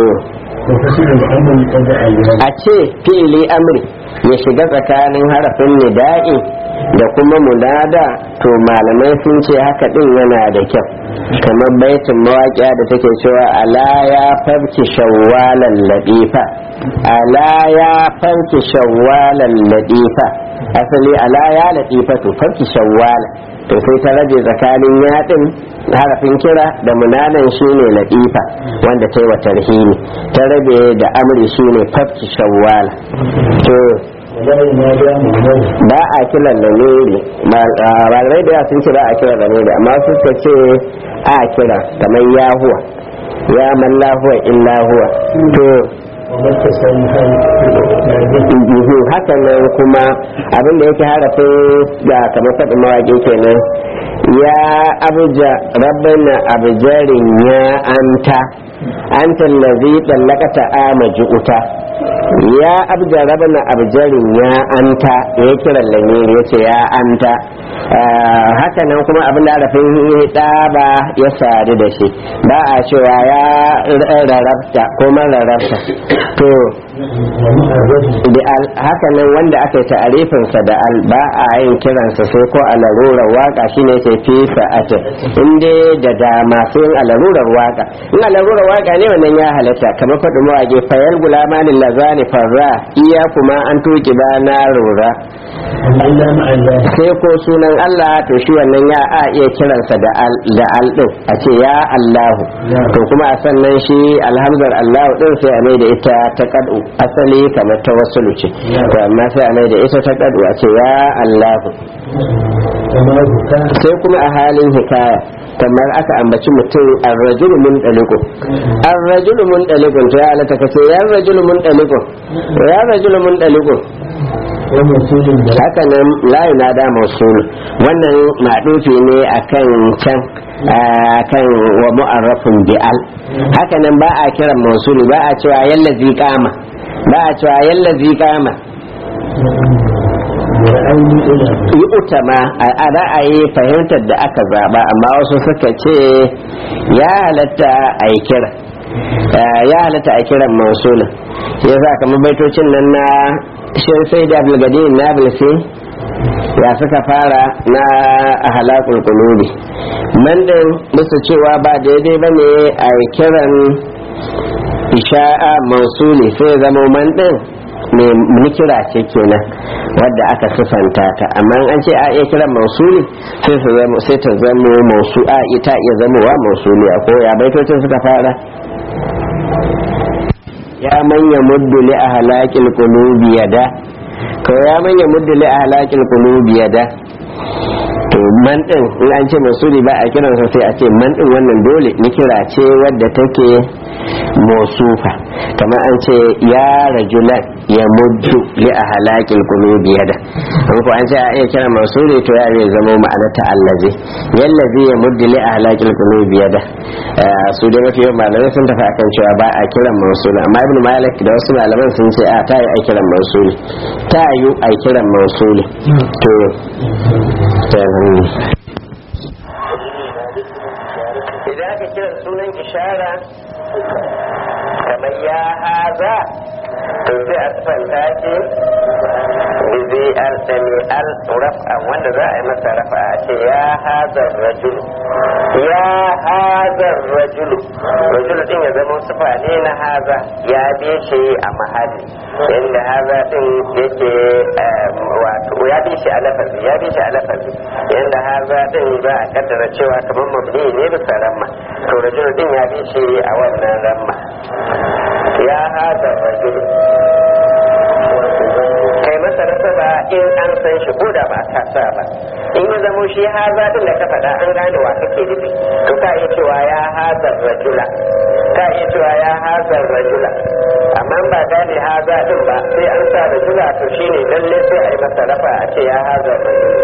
a ce fi'ili amri ya shiga tsakanin harafin nida'i da kuma munada to malamai sun ce haka din yana da kyau kamar baitin mawaƙiya da take cewa ala ya farki shawwalan ladifa ala ya farki shawwalan ladifa asali ala ya ladifa to farki shawwalan to sai ta rage tsakanin yaɗin harafin kira da munanan shine latifa wanda ta yi wa tarhimi ta rabe da amri shine fafki shawwala to ba a kiran da nuri malamai da sun ce ba a kira da nuri amma suka ce a kira kamar yahuwa ya man lahuwa illa huwa to juhu hakan nan kuma abin da yake harafin da kamar faɗin mawaƙi kenan ya abuja rabbana abujarin ya anta anta lazi ɗallakata ama ji'uta ya abja rabbana abujarin ya anta ya kiran lamiri ya ce ya anta haka nan kuma abin da harafin ɗaba ya sadu da shi ba a cewa ya rarrabta ko rarrabta to haka nan wanda aka yi ta'arifinsa da al ba a yin kiransa sai ko a larurar waka shine ce fi sa'atin in dai da dama sai in a larurar waka in a larurar waka ne wannan ya halatta kamar faɗi mawage fayal gulamanin lazani farra iya kuma an tuki ba na rura sai ko sunan Allah to shi wannan ya a iya kiransa da al da al din a ce ya Allahu to kuma a sannan shi alhamdar Allahu din sai a mai da ita ta kadu asali kamar ta wasu ce to amma sai a mai da ita ta kadu a ce ya Allahu sai kuma a halin hikaya kamar aka ambaci mutum arrajulu mun daliko arrajulu mun daliko to ya alata kace ya rajulu mun daliko ya rajulu mun daliko haka nan layi na da mausulu wannan maɗufi ne akan can kan wa mu'arrafin bi'al haka nan ba a kiran mausulu ba a cewa yalla kama ba a cewa yalla kama ورأيني إلى yi utama a ra'ayi fahimtar da aka zaba amma wasu suka ce ya halatta a yi kira Eh, ya halatta a kiran mausulin shi yasa kamar baitocin nan na shin sai da abulgadin na bilsi ya suka fara na halakul kulubi man din musu cewa ba daidai ba ne a yi kiran isha'a mausuli sai ya zama man din mai nikira ce kenan wadda aka sifanta ta amma an ce a iya kiran mausuli sai ta zama sai ta zama mausu a ita iya zamowa mausuli ko ya baitocin suka fara ya manya muddu li ahlakil qulubi yada ko ya manya muddu li ahlakil qulubi yada to man din in an ce masuli ba a kiransa sai a ce man din wannan dole ni kira ce wadda take mosufa kamar an ce ya rajulan ya muddu li ahlakil qulubi yada an ko an ce a iya kira masuli to ya zai zama ma'anar ta allazi yallazi ya muddu li ahlakil qulubi yada Eh, su da mafi yawan malamai sun tafi akan cewa ba a kiran mausuli amma ibn malik da wasu malaman sun ce a ta yi a kiran mausuli ta yi a kiran mausuli to idan aka kira sunan ishara kamar ya haza to sai a tsanta ce bizi al sami al raf'a wanda za a yi masa rafa a ce ya haza rajulu ya haza rajulu rajulu din ya zama sufa ne na haza ya bi shi a mahalli inda haza din yake wato ya bi shi a lafazi ya bi shi a lafazi yanda haza din za a kaddara cewa kamar mabni ne bisa ramma to rajulu din ya bi shi a wannan ramma ya haza rajulu kai masa nasaba in an san shi ko da ba ka sa ba in ya zamo shi haza din da ka faɗa an gane wa kake nufi to ka iya cewa ya haza rajula ka iya cewa ya haza rajula amma in ba gane haza din ba sai an sa rajula to shine lalle sai a yi masa rafa a ce ya haza rajula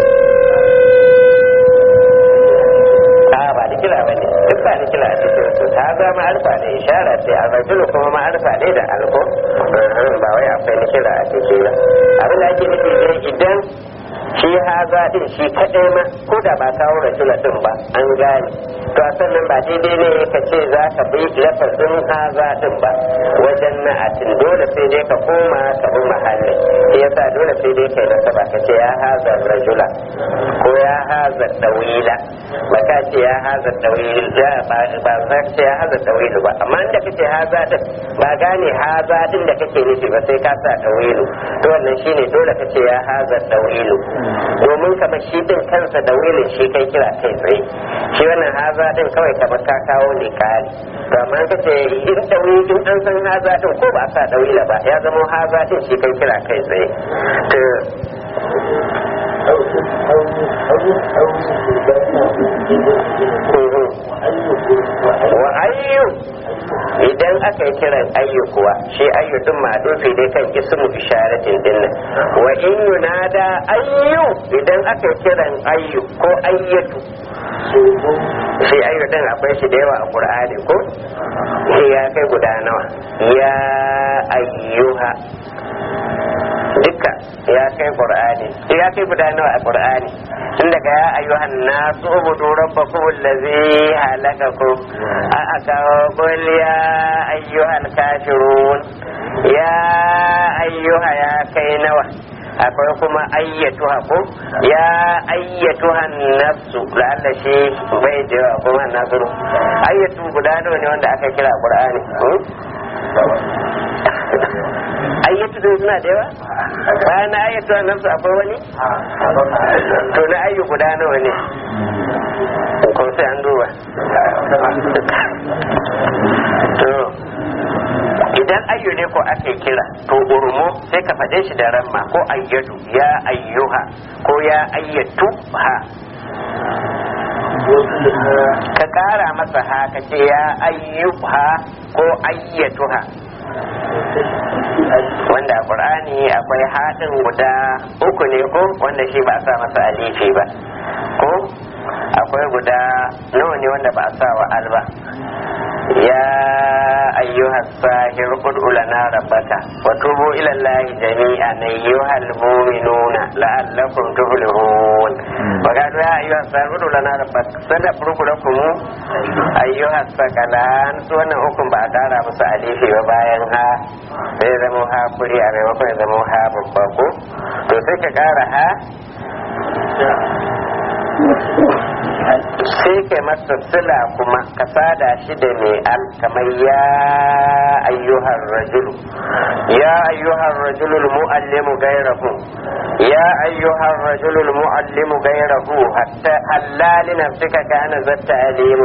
a ba da kira ba ne duk ba da kira a cikin su ta za ma'arfa ne ishara ce a rajulu kuma ma'arfa ne da alko ba wai akwai na kira a cikin ba abin da ake nufi ne idan shi haza din shi kaɗai ma ko da ba kawo rajula din ba an gane to a sannan ba daidai ne ka ce za ka bi lafazin haza din ba wajen na'atin dole sai dai ka koma ka bi mahallin shi yasa dole sai dai kai nasaba ka ce ya haza rajula ko ya haza dawila ba ka ce ya haza dawil ba ba za ka ce ya haza dawilu ba amma inda kace haza din ba gane haza din da kake nufi ba sai ka sa dawilu to wannan shine dole ka ce ya haza dawilu domin kamar shi din kansa dawilin shi kai kira kai tsaye shi wannan haza din kawai kamar ka kawo ne kari to amma ka ce in dawilin an san haza din ko ba sa dawila ba ya zama haza din shi kai kira kai tsaye to wa ayyu idan aka yi kiran ayyu kuwa shi ayyu din ma'dufi dai kan ismu isharatin dinnan wa in yunada ayyu idan aka yi kiran ayyu ko ayyatu shi ayyu din akwai shi da yawa a qur'ani ko shi ya kai guda nawa ya ayyuha duka ya kai qur'ani ya kai guda nawa a qur'ani tun daga ya ayyuhan nasu ubudu rabbakum allazi halakakum a aka qul ya ayyuhal kafirun ya ayyuha ya kai nawa akwai kuma ayyatuha ko ya ayyatuhan nafsu la'alla shi bai da yawa kuma nasiru ayyatu guda nawa ne wanda aka kira qur'ani ayyatu din suna da yawa bayan na ayyatu nan su akwai wani to na ayyu guda nawa ne ko sai an duba to idan ayyu ne ko aka kira to urmu sai ka faɗe shi da ramma ko ayyatu ya ayyuha ko ya ayyatu ha ka ƙara masa ha ka ce ya ayyuha ko ayyatuha wanda a ƙur'ani akwai haɗin guda uku ne ko wanda shi ba a sa masa alifi ba ko akwai guda nawa ne wanda ba a sa wa alba ya أيها الساهر ادع لنا ربك وتوبوا إلى الله جميعا أيها المؤمنون لعلكم تفلحون وقالوا يا أيها الساهر ادع لنا ربك سنفرق لكم أيها الثقلان سوانا أكم بعدارا مسأليفي وباينها sai zama ha kuri a maimakon ya zama ha babba ko to sai ka kara ha sai kai masa sila kuma ka sada shi da mai al kamar ya ayyuhar rajulu ya ayyuhar rajulul mu'allimu gairahu ya ayyuhar rajulul mu'allimu gairahu hatta halali nafsika kana zatta alimu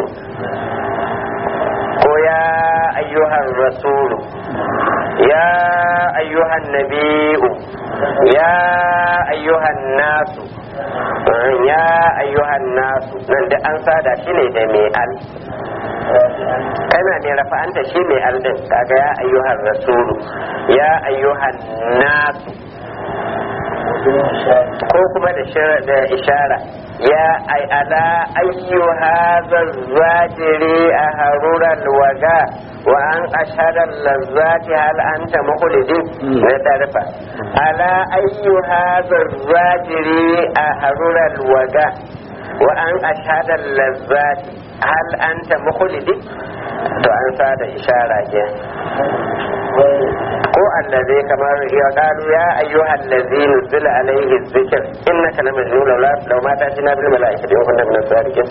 ko ya ayyuhar rasulu ya ayyuhan nabi'u ya ayyuhan nasu ya ayyuhan nasu nan da an sada shi ne da mai al kana mai rafa'anta shi mai al din kaga ya ayyuhan rasulu ya ayyuhan nasu ko kuma da ishara ya ai ala ayyuha zazzajiri a haruran waga wa an asharar lazzati hal anta mukhlidin na tarfa ala ayyuha zazzajiri a haruran waga wa an asharar lazzati hal anta mukhlidin to an sa da ishara ke ko allazi kamar ya qalu ya ayyuha allazi nuzila alayhi dhikr innaka la majnun law la law ma ta'tina bil malaikati wa kunna min as-sadiqin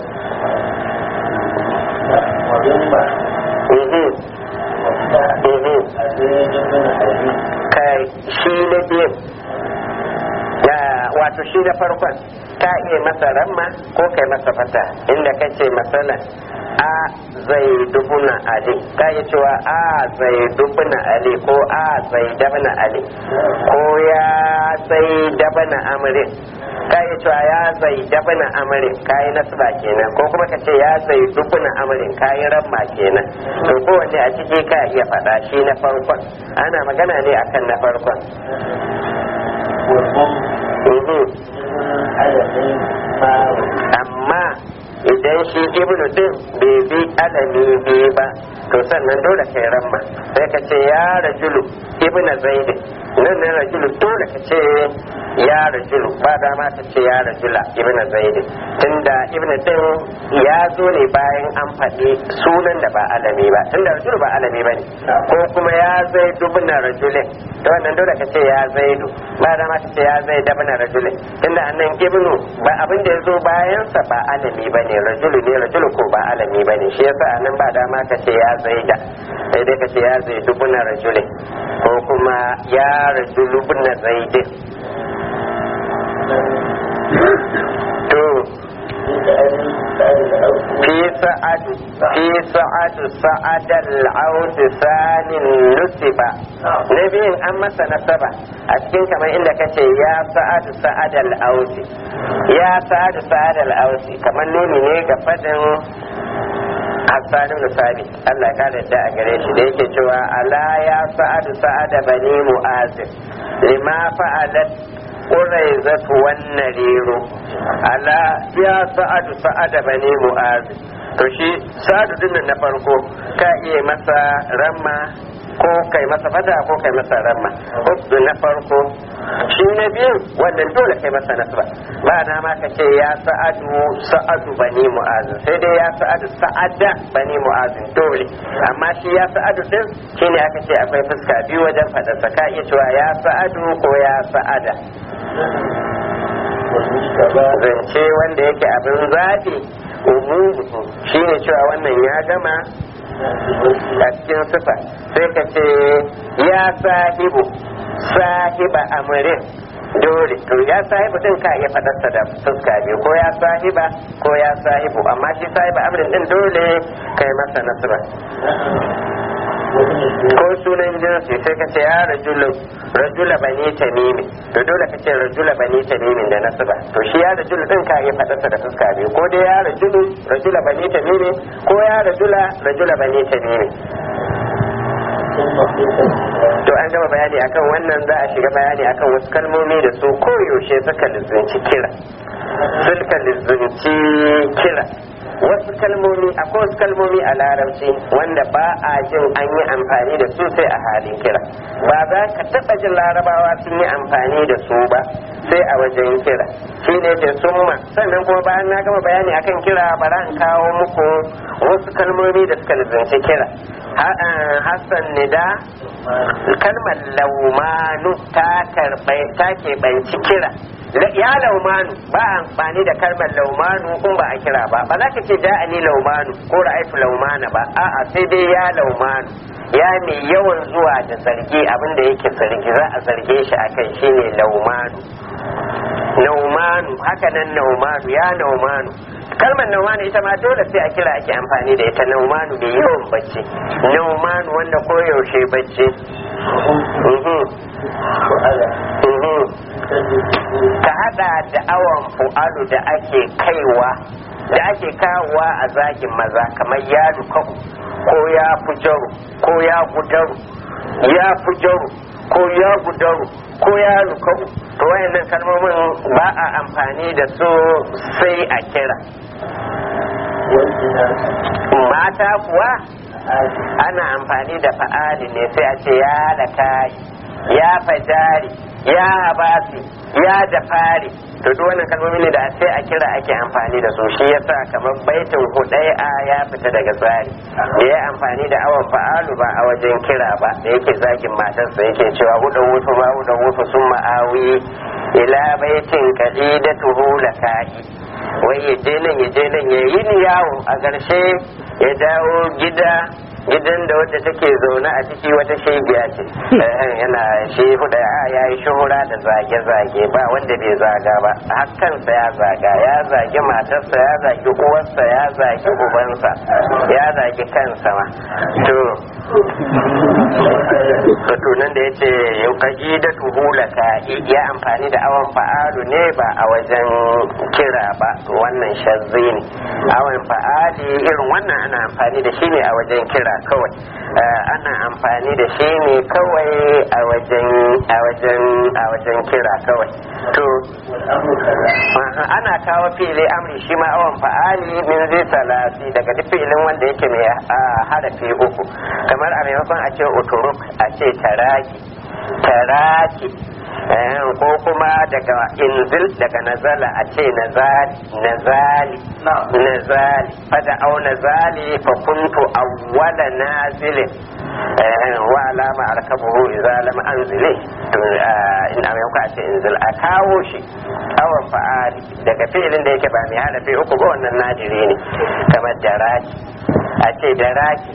kai shi na biyu wato shi na farkon ka iya masa ramma ko kai masa fata inda kace masalan a zai dubuna ali ka yi cewa a zai dubuna ali ko a zai dabana ali ko ya zai dabana amrin ka yi cewa ya zai dabana amrin ka yi nasba kenan ko kuma ka ce ya zai dubuna amrin ka yi ramma kenan to kowanne a ciki ka iya faɗa shi na farkon ana magana ne akan na farkon amma idan shi ibnu din bai bi alami biyu ba to sannan dole kai ramma sai ka ce ya rajulu ibnu zaid nan ne rajulu dole ka ce ya rajulu ba dama ka ce ya rajula ibnu zaid tunda ibnu din ya zo ne bayan an faɗi sunan da ba alami ba tunda rajulu ba alami ba ne ko kuma ya zai dubna rajulin to wannan dole ka ce ya zaidu ba dama ka ce ya zai dabna rajulin tunda annan ibnu ba abin da ya zo bayansa ba alami ba ne rajulu ne rajulu ko ba alami ba ne shi yasa anan ba dama ka ce ya zaida sai dai ka ce ya zai dubna rajulin ko kuma ya rajulu bna zaidin to في سعد في سعد سعد العود ثان نسبة نبي أما سنسبة أتكين كما إلا كتي يا سعد سعد العود يا سعد سعد العود كما نوني نيجا فدن Hassan ibn Sabi Allah ya kare da a gare shi da yake cewa ala ya sa'adu sa'ada bani mu'azib lima fa'alat ƙuraizatu wannan rero ala ya sa'adu sa'ada bane mu'azi to shi sa'adu dinnan na farko ka iya masa ramma ko kai masa fata ko kai masa ramma hudu na farko shi na biyu wannan dole kai masa nasba ba na ma ka ce ya sa'adu sa'adu bani mu'azi sai dai ya sa'adu sa'ada bani mu'azi dole amma shi ya sa'adu din shine aka ce akwai fuska biyu wajen faɗarsa ka iya cewa ya sa'adu ko ya sa'ada zance wanda yake abin zaɓi umumu shi ne cewa wannan ya gama a cikin sifa sai ka ce ya sahibu sahiba amurin dole to ya sahibu din ka iya fadarsa da fuska biyu ko ya sahiba ko ya sahibu amma shi sahiba amurin din dole kai masa nasira ko sunan jinsi sai ka ce ya rajulu rajula bani tamimi to dole ka ce rajula bani tamimi da nasaba to shi ya rajulu din ka iya fadarsa da fuska biyu ko dai ya rajulu rajula bani tamimi ko ya rajula rajula bani tamimi to an gama bayani akan wannan za a shiga bayani akan wasu kalmomi da su koyaushe suka lizinci kira suka lizinci kira wasu kalmomi akwai wasu kalmomi a larabci wanda ba a jin an yi amfani da su sai a halin kira ba za ka taɓa jin larabawa sun yi amfani da su ba sai a wajen kira shi ne ce summa sannan kuma bayan na gama bayani akan kira bara in kawo muku wasu kalmomi da suka lizinci kira hassan nida kalmar laumanu ta karɓai ta keɓanci kira ya laumanu ba amfani da kalmar laumanu in ba a kira ba ba za ka ce ja'ani laumanu ko ra'aitu laumana ba a'a sai dai ya laumanu ya mai yawan zuwa da zargi abinda yake zargi za a zarge shi akan shine laumanu naumanu haka nan naumanu ya naumanu kalmar naumanu ita ma dole sai a kira ake amfani da ita naumanu da yawan bacci naumanu wanda koyaushe bacci ka hada da awon fu'alu da ake kaiwa da ake kawowa a zagin maza kamar ya dukaku ko ya fujaru ko ya gudaru ya fujaru ko ya gudaru ko ya lukaku to wayannan kalmomin ba a amfani da su sai a kira mata kuwa ana amfani da fa'ali ne sai a ce ya lakayi ya fajari ya habasi ya jafari to duk wannan kalmomi ne da sai a kira ake amfani da su shi yasa kamar baitin hudai a ya fita daga tsari da ya amfani da awon fa'alu ba a wajen kira ba da yake zagin matarsa yake cewa hudan wutu ma hudan wutu sun ma'awi ila baitin qadidatuhu laka'i wai ya je nan ya je nan ya yi ni yawo a ƙarshe ya dawo gida gidan da wadda take zaune a ciki wata shegiya ce yana shi huda ya yi shuhura da zage-zage ba wanda bai zaga ba hakansa ya zaga ya zagi matarsa ya zagi uwarsa ya zagi ubansa ya zagi kansa ma to to nan da yace yukaji da tuhulaka ya amfani da awon fa'alu ne ba a wajen kira ba wannan shazzi ne awon fa'ali irin wannan ana amfani da shi ne a wajen kira kawai ana amfani da shi ne kawai a wajen a wajen a wajen kira kawai to ana kawo fili amri shi ma awon fa'ali min zai salasi daga duk filin wanda yake mai harafi uku kamar a maimakon a ce uturuk a ce taraki taraki ko kuma daga inzil daga nazala a ce nazali nazali fada au nazali fa kuntu awwala nazilin wa alama arkabuhu idza lam anzili to in a yau a ce inzil a kawo shi awan fa'ali daga fi'ilin da yake ba mai harafi uku ba wannan nadiri ne kamar daraki a ce daraki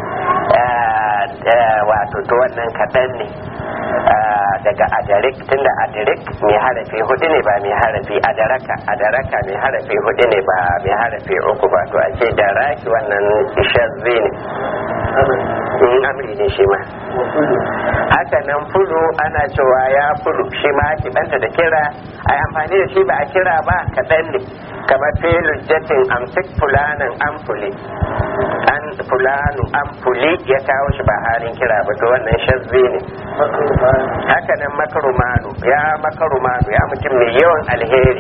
wato to wannan kaɗan ne daga adarik tunda adarik mai harafi hudu ne ba mai harafi adaraka adaraka mai harafi hudu ne ba mai harafi uku ba to a ce daraki wannan shazzi ne in amri ne shi ma haka nan fulu ana cewa ya fulu shi ma ake banta da kira a amfani da shi ba a kira ba kaɗan ne kamar filin jatin amsik fulanan amfuli an fulanu amfuli ya kawo shi ba halin kira ba to wannan shazzi ne haka nan makarumanu ya makarumanu ya mutum mai yawan alheri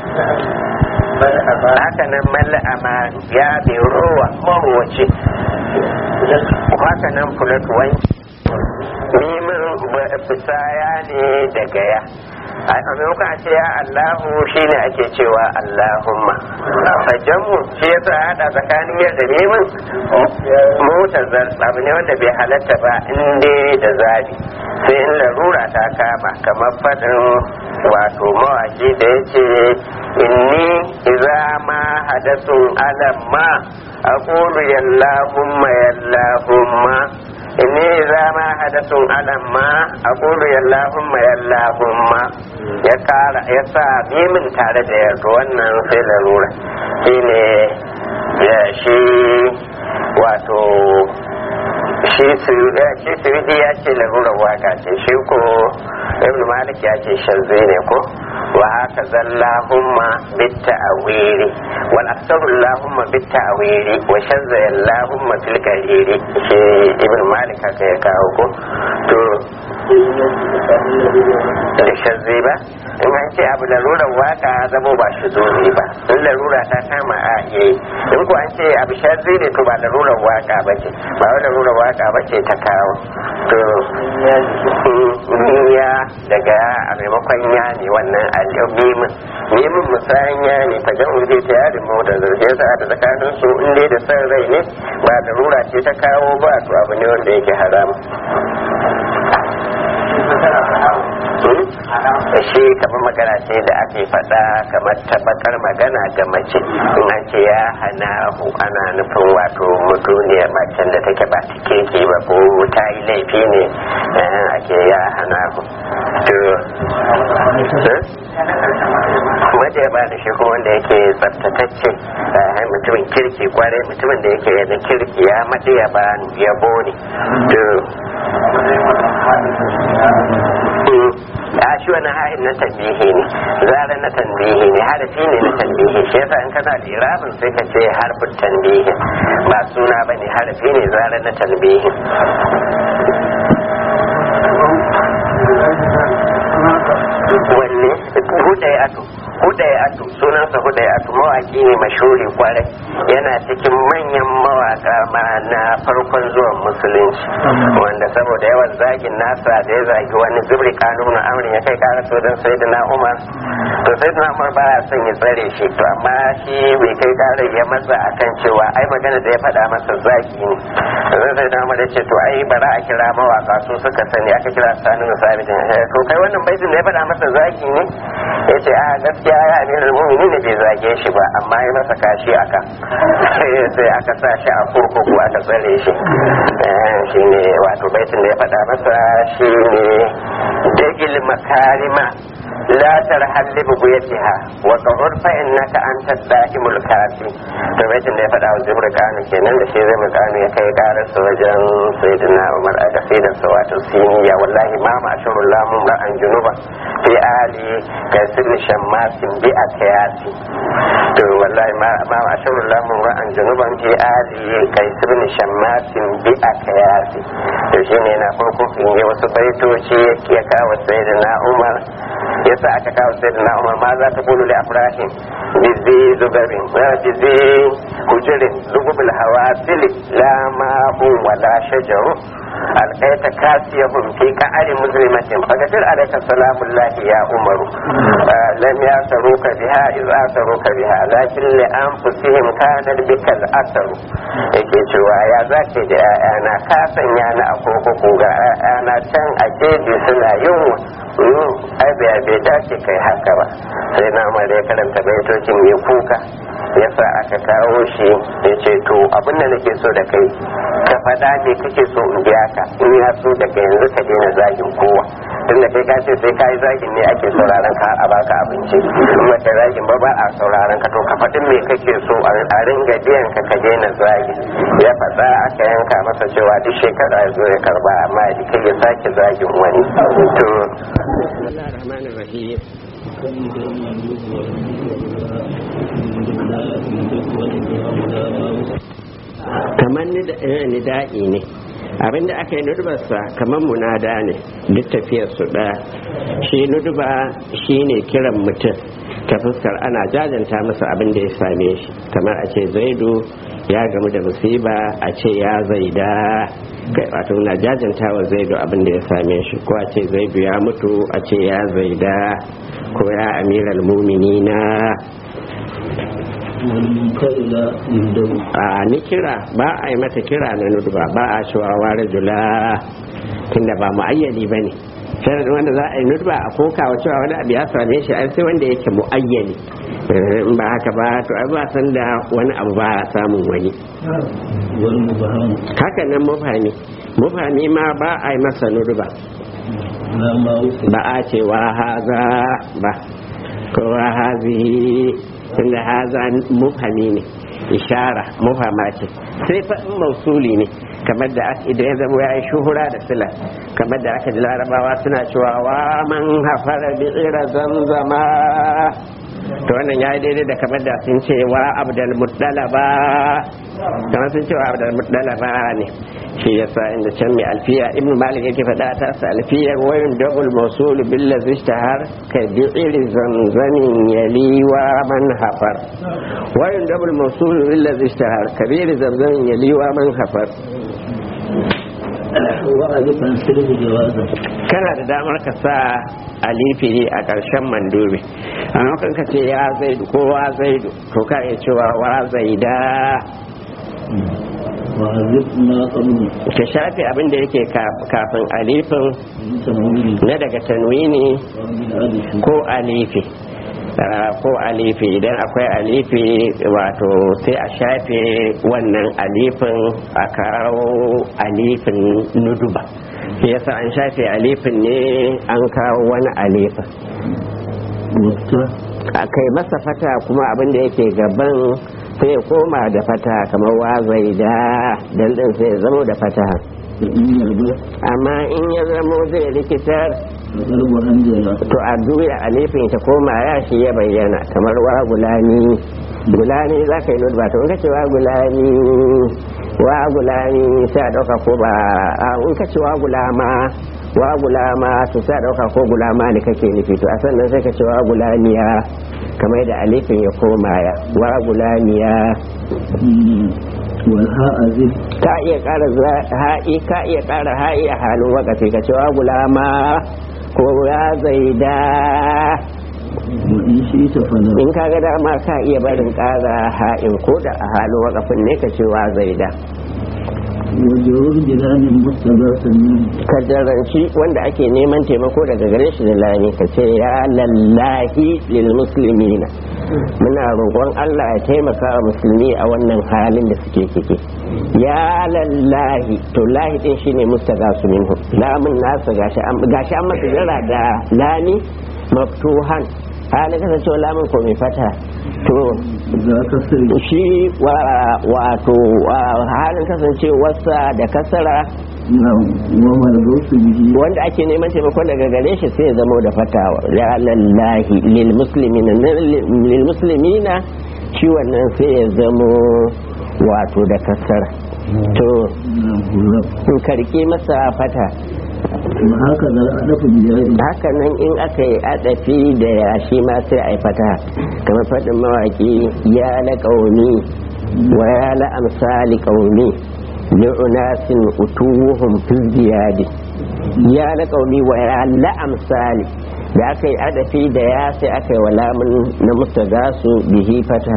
haka nan malla amanu ya bai rowa marowace haka nan fulatuwai mimin bisaya ne daga ya a maimakon a ce ya Allahu shine ake cewa Allahumma sajjanmu shi ya sa hada tsakanin yadda neman motar abu ne wanda bai halatta ba inda da zabi sai in larura ta kama kamar faɗin wato mawaki da ya ce inni iza ma hadasun alamma aqulu yallahumma yallahumma inni za ma hadasun alamma aqulu yallahumma yallahumma ya kara ya sa mimin tare da yarda wannan sai larura shine ya shi wato shi suyudi ya ce larurar waka ce shi ko ibn malik ya ce shanzai ne ko wa haka zallahumma bitta awiri wal aksaru allahumma bitta awiri wa shanza allahumma fil qariri shi ibn malik haka ya kawo ko to da shazzi ba in an ce abu larurar waka zamo ba shi zozi ba in larura ta kama a iya yi in ko an ce abu shazzi ne to ba larurar waka ba ce ba wai larurar waka ba ce ta kawo to ya daga a maimakon ya ne wannan alimin mimin musayan ya ne ta jan uje ta yarin mota zarge sa da tsakanin su in dai da san rai ne ba larura ce ta kawo ba to abu ne wanda yake haram shi kamar magana ce da ake faɗa kamar tabbatar magana ga mace in an ce ya hana hu ana nufin wato mutuniyar macen da take ba ta keke ba ko ta yi laifi ne ake ya hana hu to kuma da ya ba da shi kuma wanda yake tsaftatacce mutumin kirki kwarai mutumin da yake yana kirki ya maɗi ya ba yabo ne a shi wani hain na tambihi ne zara na tambihi ne harafi ne na tambihi shi yasa in kana da irabin sai ka ce harfin tambihi ba suna ba ne harafi ne zara na tambihi wanne hudai ato hudai ato sunansa hudai ato mawaki ne mashuri kwarai yana cikin manyan mawaka ma na farkon zuwan musulunci wanda saboda yawan zagin nasa da ya zagi wani zubri kanun amrin ya kai kara so don sai na umar to sai na umar ba son ya tsare shi to amma shi bai kai kara ya matsa akan cewa ai magana da ya faɗa masa zagi ne zai sai na umar ya ce to ai bara a kira mawaka su suka sani aka kira sani na sabitin to kai wannan baitin da ya faɗa masa zagi ne ya ce a gaskiya ya amiral mumini ne bai zage shi ba amma ya masa kashi aka sai aka sa shi a kurkuku aka tsare shi shi ne wato baitin da ya faɗa masa shi ne dagil makarima la tarhal li buguyatiha wa qahur fa innaka anta da'imul kafi to baitin da ya faɗa wa zibr kanu kenan da shi zai mukanu ya kai karar sa wajen sayyidina Umar a kasidar sa wato siniya wallahi ma ma ashurul lamun ra'an junuba fi ali kasir shammasin bi akayasi to wallahi ma ma ashurul lamun ra'an junuban fi ali kasir shammasin bi akayasi to shine na farko in yi wasu baitoci ya kawo sayyidina Umar yasa aka kawo sai na umar ma za ta kulu li afrahin bizi zubarin bizi hujirin lugubul hawasili la ma'un wala shajaru alƙaita kasiyahum fi ka'ari muslimatin fagatir alayka salamullahi ya umaru lam yasaruka biha iz asaruka biha lakin li anfusihim kana bikal asaru yake cewa ya zake da ƴaƴana ka sanya ni a kurkuku ga ƴaƴana can a jeji suna yunwa ai bai bai dace kai haka ba sai na ma da ya karanta baitocin ya kuka yasa aka kawo shi ya ce to abin da nake so da kai ka faɗa me kake so in biya ka in ya so daga yanzu ka daina zagin kowa tun da kai ka ce sai ka yi zagin ne ake sauraron ka a baka abinci in ba ka zagin ba ba a sauraron ka to ka faɗi me kake so a ringa biyan ka ka daina zagin ya faɗa aka yanka masa cewa duk shekara ya zo ya karba amma ya kai ya sake zagin wani to kamar nida'i ne abinda aka yi nudubarsa kamar munada ne duk tafiyar su ɗaya shi nuduba shi ne kiran mutum ta fuskar ana jajanta masa abin da ya same shi kamar a ce zaidu ya gamu da musiba a ce ya zaida wato na jajanta wa zaidu abin da ya same shi ko a ce zaidu ya mutu a ce ya zaida ko ya amiral muminina a ni kira ba a yi mata kira na nuduba ba a cewa ware jula tunda ba mu'ayyani ba ne sharadin wanda za a yi nuduba a koka wa cewa wani abu ya same shi ai sai wanda yake mu'ayyani in ba haka ba to ai ba san da wani abu ba a samun wani haka nan mufami mufami ma ba a yi masa nuduba ba a cewa haza ba ko hazihi tunda haza mufami ne ishara mufama ce sai fa in mausuli ne kamar da idan ya zama ya yi shuhura da sila kamar da aka ji larabawa suna cewa wa man hafara bi tsira zanzama to wannan ya yi daidai da kamar da sun ce wa abdal muddalaba kamar sun ce wa abdal muddalaba ne shi yasa inda can mai alfiya ibn malik yake faɗa ta sa alfiyar wayun double mawsul bil ladhi ishtahar ka bi'ri zamzamin yaliwa man hafar wayun double mawsul bil ladhi ishtahar ka bi'ri zamzamin yaliwa man hafar وألف عن سلب جوازا kana da damar ka sa alifi a ƙarshen mandubi a lokacin ka ce ya zaidu ko wa zaidu to ka iya cewa wa zaida وألف ما قبل ka shafe abin da yake ka- kafin alifin من تنوين na daga tanwini ومن ألف ko alifi Ah, ko alifi idan akwai alifi wato sai a shafe wannan alifin a kawo alifin nuduba shi yasa an shafe alifin ne an kawo wani alifin وقتا a kai masa fata kuma abin da yake gaban sai ya koma da fata kamar wazai da dandin sai ya zamo da fata فإن يربح amma in ya zamo zai rikitar فقلب أنجلا to a juya alifin ta koma ya shi ya bayyana kamar wa gulani gulani za ka yi nutba to in ka ce wa gulani wa gulani sai a ɗauka ko ba a in ka ce wa gulama wa gulama to sai a ɗauka ko gulama ne kake nufi to a sannan sai ka ce wa gulaniya kamar da alifin ya koma ya wa gulaniya والهاء ذل ka iya ƙara za- ha'i ka iya ƙara ha'i a halin wakafi ka ce wa gulama ko ya zaida وإن شئت فلا in ka ga dama ka iya barin ƙara ha'in ko da a halin wakafin ne ka ce wa zaida وجرور جلال مستغاثا منه ka jaranci wanda ake neman taimako daga gare shi da lani ka ce ya lallahi lil muslimina muna roƙon Allah ya taimaka wa musulmi a wannan halin da suke ciki ya lallahi to lahi din shine mustagasu minhu lamun nasa gashi an gashi an masa jira da lami maftuhan halin kasancewa lamun ko mai fata to ذا كسر shi wa- wato wa- halin kasancewarsa da kasara نعم وما الغوث به wanda ake neman taimakon daga gare shi sai ya zamo da fatawa ya lallahi lil muslimina lil muslimina shi wannan sai ya zamo wato da kasara to نعم الرب in karki masa fata وهكذا الألف بجائر haka nan in aka yi adafi da ya shi ma sai a yi fata kamar faɗin mawaki ya la ƙauni wa ya la amsali ƙauni li'unasin utuwuhum fil ziyadi ya la ƙauni wa ya la amsali da aka yi adafi da ya sai aka yi wa lamun na mustagasu bihi fata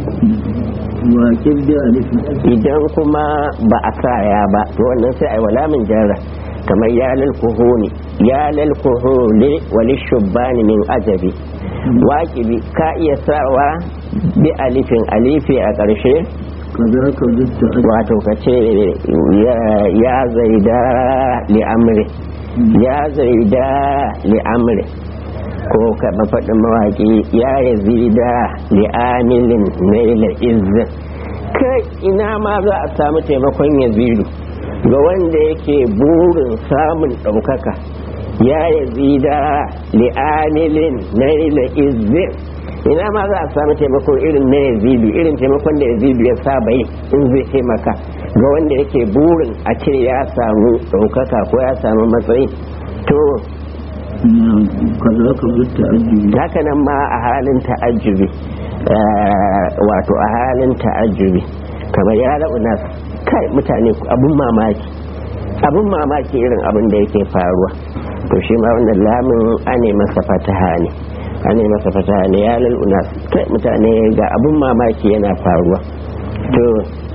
وكب بألف idan kuma ba a sa ya ba to wannan sai a yi wa lamun jarra kamar ya lal kuhuni ya lal kuhuli wali shubbani min ajabi waƙibi ka iya sawa bi alifin alifi a ƙarshe كذاك ضد أجل wato ka ce ya- ya zaida li amri ya zaida li amri ko ka mafaɗin mawaƙi ya yazida li amilin naila izzin kai ina ma za a samu taimakon yazidu ga wanda yake burin samun ɗaukaka ya yazida li amilin naila izzin ina ma za a samu taimako irin na yazidu irin taimakon da yazidu ya saba yi in zai taimaka ga wanda yake burin a ce ya samu ɗaukaka ko ya samu matsayi to نعم كذاك ضد أجل haka nan ma a halin ta'ajjubi eh, wato a halin ta'ajjubi kamar ya nas kai mutane abun mamaki abun mamaki irin abin da yake faruwa to shi ma wannan lamin ane masa fataha ne ane masa fataha ne ya nas kai mutane ga abun mamaki yana faruwa to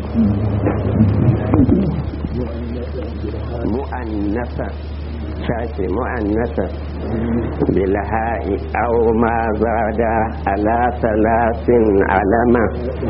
mu'annasa shafe mu'annasa bilha'i aw ma zada ala salasin alama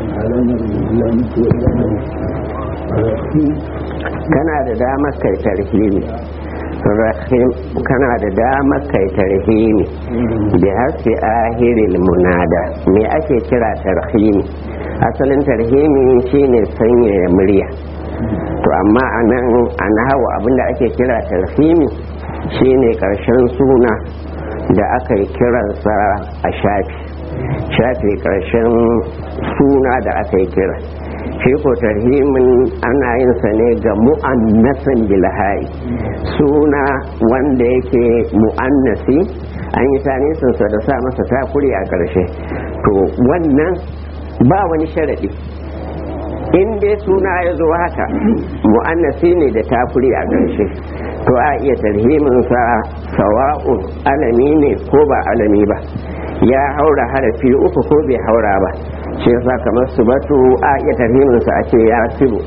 kana da damar kai tarhimi rahim kana da damar kai tarhimi bi hasbi ahiril munada me ake kira tarhimi asalin tarhimi shine sanyaya murya to amma a nan an hawa abinda ake kira tarhimi shine karshen suna da aka yi kiransa a shafi shafi karshen suna da aka yi kira shi ko tarhimin ana yin sa ne ga mu'annasan bilhai suna wanda yake mu'annasi an yi tanisinsa da sa masa takuri a ƙarshe to wannan ba wani sharaɗi in dai suna ya zo haka mu'annasi ne da takuri a ƙarshe to a iya tarhiminsa sawa'un alami ne ko ba alami ba ya haura harafi uku ko bai haura ba shi yasa kamar su batu a iya tarhiminsa a ce ya sibu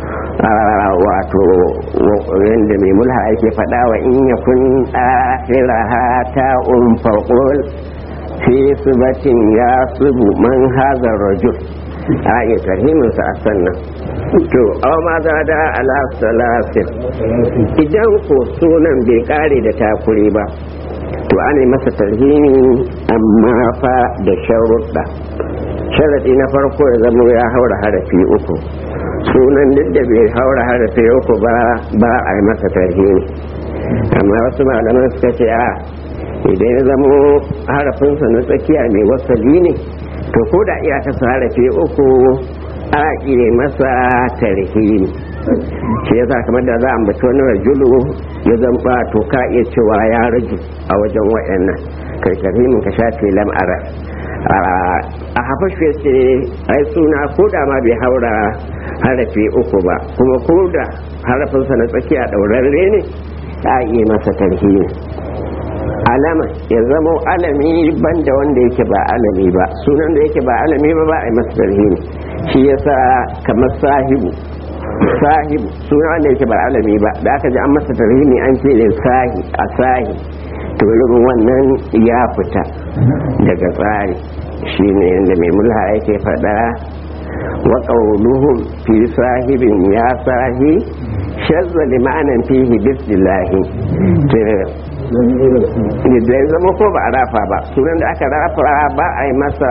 wato yadda mai mulha ake faɗa wa in ya kun akhiraha ta'un faqul fi subatin ya subu man hazar rajul a iya tarhiminsa a sannan to aw ma za da ala salasin idan ko sunan bai kare da takuri ba to ana yi masa tarhimi amma fa da sharuɗa sharaɗi na farko ya zama ya haura harafi uku sunan duk da bai haura harafi uku ba ba a yi masa tarhimi amma wasu malaman suka ce a idan ya zama harafinsa na tsakiya mai wasali ne to ko da iya kasa harafi uku a iya masa tarhimi shi yasa kamar da za a ambaci wani rajulu ya zamba to ka iya cewa ya raju a wajen wayannan kai tarhimin ka shafe lam'ara a hafashe ce ai suna ko da ma bai haura harafi uku ba kuma ko da harafinsa na tsakiya ɗaurarre ne a iya masa tarhimi alama ya zama alami banda wanda yake ba alami ba sunan da yake ba alami ba ba a yi masa tarhimi shi yasa kamar sahibu sahibu suna wanda yake ba alami ba da aka ji an masa tarhimi an ce da sahi a sahi to irin wannan ya fita daga tsari shine yadda mai mulha yake faɗa wa qawluhum fi sahibin ya sahi shazza limanan fihi bismillahi da ya zama ko ba a rafa ba sunan da aka rafa ba a yi masa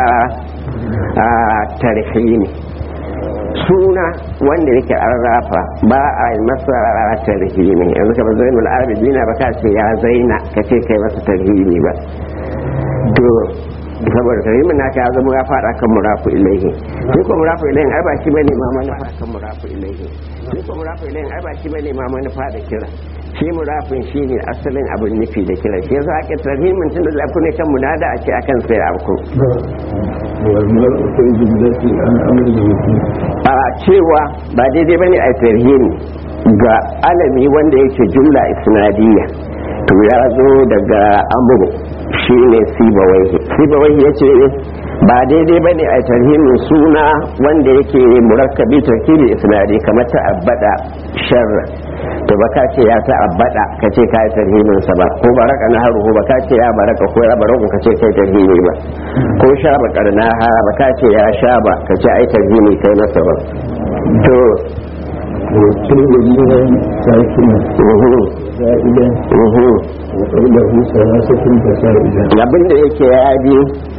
tarhimi suna wanda yake an rafa ba a yi masa tarhimi yanzu kamar zainul abidina ba ka ce ya zaina ka ce kai masa tarhimi ba to saboda tarhimin naka ya zama ya fada kan murafu ilaihi shi ko murafu ilaihi ai ba shi bane ma manufa kan murafu ilaihi shi ko murafu ilaihi ai ba shi bane ma manufa da kira shi murafin shi ne asalin abin nufi da kira shi yasa ake tarhimin tun da zafi ne kan munada a ce akan sai abu a cewa ba daidai bane a tarhimi ga alami wanda yake jumla isnadiyya to ya zo daga amuru shi ne sibawaihi sibawaihi ya ce ba daidai ba ne a tarhimin suna wanda yake murakkabi tarkibi isnadi kamar ta'abbada sharra to ba ka ce ya ta'abbada ka ce ka yi tarhimin sa ba ko baraka na haruhu ba ka ce ya baraka ko ya baraku ka ce kai tarhimi ba ko sha ba karnaha ba ka ce ya sha ba ka ce ai tarhimi kai masa ba to وكل الذين ساكنة زائدة وقوله ثلاثة فسائدة abin da yake ya bi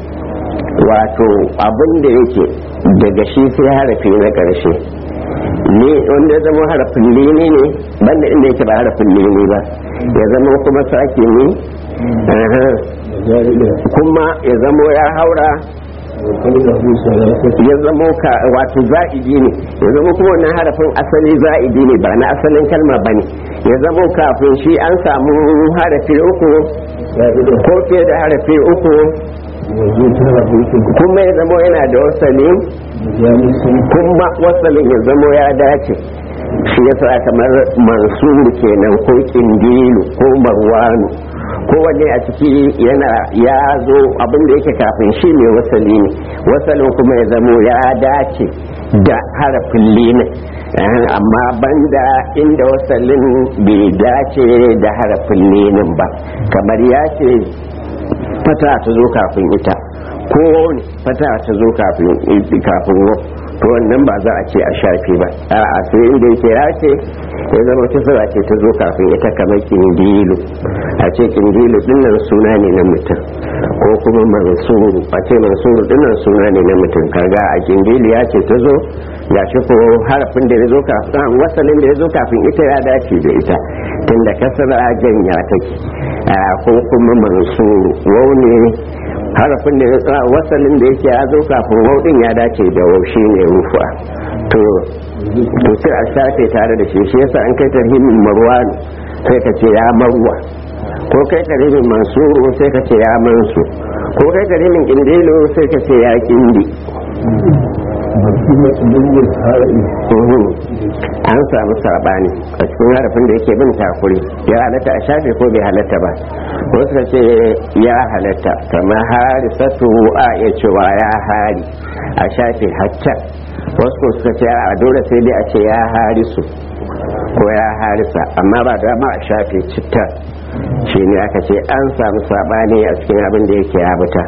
wato abin da yake daga shi sai harafi na ƙarshe ne wanda ya zama harafin lini ne banda inda yake ba harafin lini ba ya zama kuma sake ne زائدة kuma ya zama ya haura وقوله ثلاثة ya zama ka wato za'idi ne ya zama kuma wannan harafin asali za'idi ne ba na asalin kalma ba ne ya zama kafin shi an samu harafi uku زائدة ko fiye da harafi uku وذكر بيت kuma ya zama yana da wasali مجالس kuma wasalin ya zama ya dace shi yasa kamar mansuru kenan ko kindilu ko marwanu ko wanne a ciki yana ya zo abin da yake kafin shi mai wasali ne wasalin kuma ya zamo ya dace da harafin linin Eh, amma banda inda wasalin bai dace da harafin linin ba kamar ya ce fata ta zo kafin ita ko ne fata ta zo kafin kafin wo to wannan ba za a ce a shafe ba a sai inda yake ya ce ya zama ta sura ce ta zo kafin ita kamar kindilu a ce kindilu dinnan suna ne na mutum ko kuma mansuru a ce mansuru dinnan suna ne na mutum kaga a kindilu ya ce ta zo ya shi ko harafin da ya zo kafin wasalin da ya zo kafin ita ya dace da ita tunda kasar janya take a ko kuma mansuru wau ne harafin da ya wasalin da yake ya zo kafin wau din ya dace da wau shi ne rufa to to sai a shafe tare da shi shi yasa an kai tarhimin marwan sai ka ce ya marwa ko kai tarhimin mansuru sai ka ce ya mansu ko kai tarhimin kindilo sai ka ce ya kindi an samu sabani a cikin harafin da yake bin takuri ya halatta a shafe ko bai halatta ba wasu ka ce ya halatta kamar harisatu a iya cewa ya hari a shafe hacca wasu ko suka ce a dole sai dai a ce ya harisu ko ya harisa amma ba dama a shafe citta shi ne aka ce an samu sabani a cikin abin da yake ya buta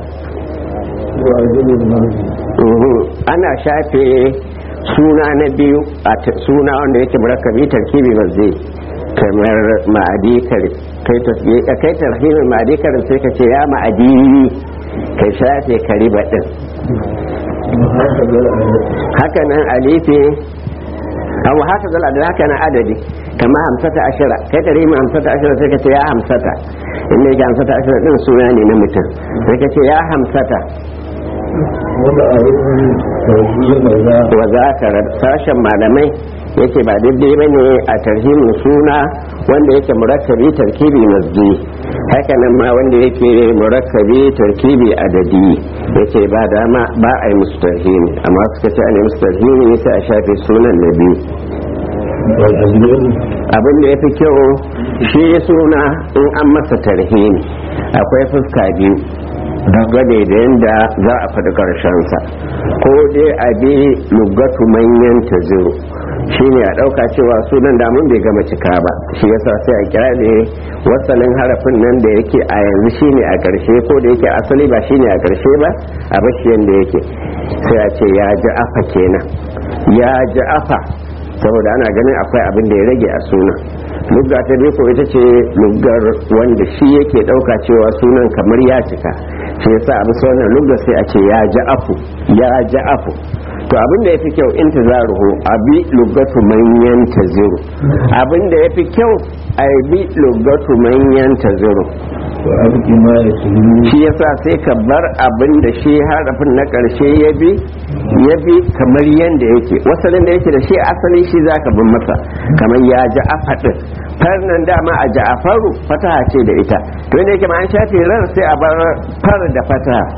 ana shafe suna na biyu a suna wanda yake murakkabi tarkibi ba zai kamar ma'adi kai tarhibin ma'adi karin sai ka ce ya ma'adi ka shafe kariba din haka nan alifi abu haka zala da haka nan adadi kama hamsata ashira kai tarhibin hamsata ashira sai ka ce ya hamsata inda yake hamsata ashira din suna ne na mutum sai ka ce ya hamsata wa za ka sashen malamai yake ba daidai ba ne a tarhimin suna wanda yake murakkabi tarkibi masji haka nan ma wanda yake murakkabi tarkibi adadi yake ba dama ba a yi musu tarhimi amma suka ce a ne musu tarhimi sai a shafe sunan na biyu abin da ya fi kyau shi suna in an masa tarhimi akwai fuska biyu dangane da yadda za a faɗi ƙarshensa ko dai a bi lugatu manyan ta zero shi ne a ɗauka cewa sunan damun bai gama cika ba shi yasa sai a kira ne wasalin harafin nan da yake a yanzu shi ne a ƙarshe ko da yake asali ba shi ne a ƙarshe ba a bashi yadda yake sai a ce ya ji afa kenan ya ji afa saboda ana ganin akwai abin da ya rage a sunan lugga ta ko ita ce luggar wanda shi yake ɗauka cewa sunan kamar ya cika shi yasa a bisa wannan lugga sai a ce ya ji afu ya ji afu to abin da ya fi kyau in tazaruhu a bi luggatu manyan taziru abin da ya fi kyau a bi luggatu manyan taziru shi yasa sai ka bar abin da shi harafin na ƙarshe ya bi ya bi kamar yadda yake wasalin da yake da shi asali shi za ka bin masa kamar ya ji afaɗin farnan dama a ja'afaru fataha ce da ita to inda yake ma an shafe ran sai a bar far da fataha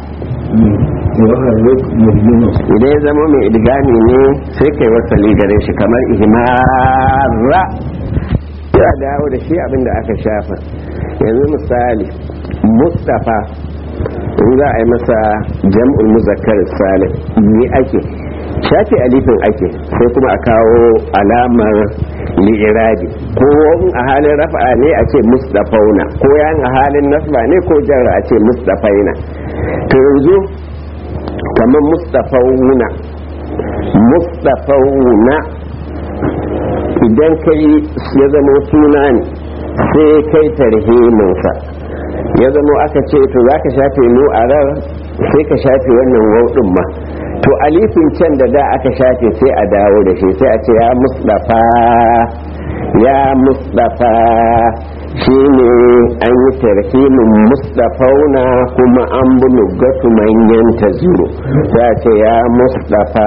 idan ya zama mai idgami ne sai kai wasali gare shi kamar ihmara ya dawo da shi abinda aka shafa yanzu misali mustafa in za a yi masa jam'ul muzakkar salim ni ake shafi alifin ake sai kuma a kawo alamar li'irabi ko a halin rafa'a ne a ce mustafauna ko yan a halin nasba ne ko jarra a ce mustafaina to yanzu kamar mustafauna mustafauna idan kai ya zama suna ne sai kai tarhiminsa ya zama aka ce to za ka shafe mu a rar sai ka shafe wannan wauɗin ma to alifin can da da aka shafe sai a dawo da shi sai a ce ya musdafa ya musdafa shi ne an yi tarhimin musdafauna kuma an bi lugatu manyan ta zuro sai a ce ya musdafa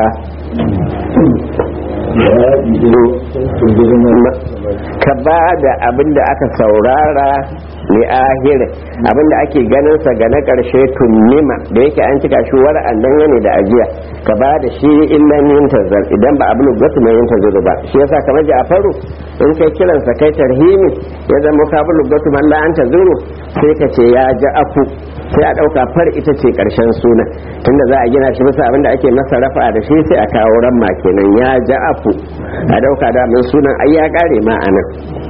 ka ba da abin da aka saurara li ahir abin da ake ganin sa ga na karshe tunnima da yake an cika shi wara'an dangane da ajiya ka ba da shi illan yin tazar idan ba abin gwatu mai yin tazar ba shi yasa kamar Ja'faru in kai kiran sa kai tarhimi ya zama ka bi gwatu man la an tazuru sai ka ce ya ja'afu sai a dauka far ita ce karshen suna tunda za a gina shi bisa abin da ake masa rafa da shi sai a kawo ramma kenan ya ja'afu a dauka da min sunan ai ya kare ma anan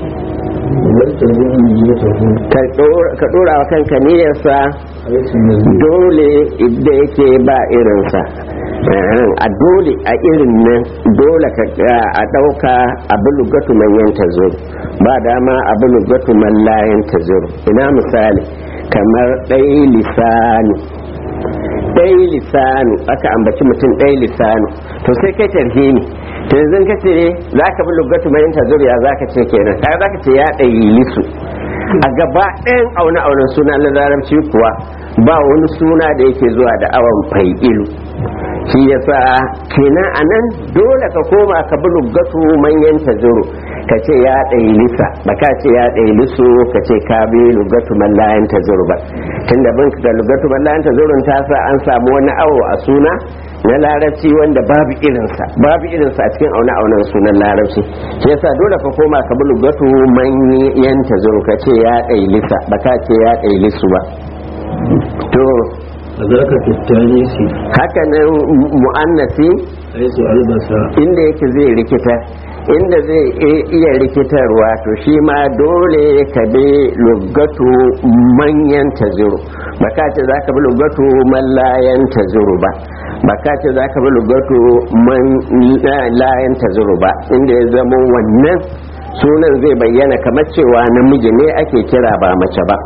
ka dora wa kanka niyyarsa dole idan yake ba irinsa a dole a irin nan dole a ɗauka abin lugatu manyan ta zo ba dama abin lugatu man layan ta zo ina misali kamar ɗai lisanu ɗai lisanu aka ambaci mutum ɗai lisanu to sai kai tarhimi to yanzu ka ce za ka bi lugatu mai yin tazuriya za ka ce kenan kai za ka ce ya ɗayi lisu a gaba ɗayan aune aunen suna na larabci kuwa ba wani suna da yake zuwa da awon fai'ilu shi yasa kenan anan dole ka koma ka bi lugatu manyan tazuru ka ce ya ɗai lisa ba ka ce ya ɗai lisu ka ce ka bi lugatu mallayan tazuru ba tunda bin da lugatu mallayan tazurun ta sa an samu wani awo a suna na larabci wanda babu irinsa babu irinsa a cikin auna aunan sunan larabci shi yasa dole ka koma ka bi lugatu manyan tazuru ka ce ya ɗai lisa ba ka ce ya ɗai lisu ba to فذاك في التانيث haka nan mu'annasi حيث ألبس inda yake zai rikita inda zai i- iya rikitarwa to shi ma dole ka bi lugatu manyan taziru ba ka ce za ka bi lugatu mallayan taziru ba ba ka ce za ka bi lugatu man layan taziru ba inda ya zama wannan sunan zai bayyana kamar cewa namiji ne ake kira ba mace ba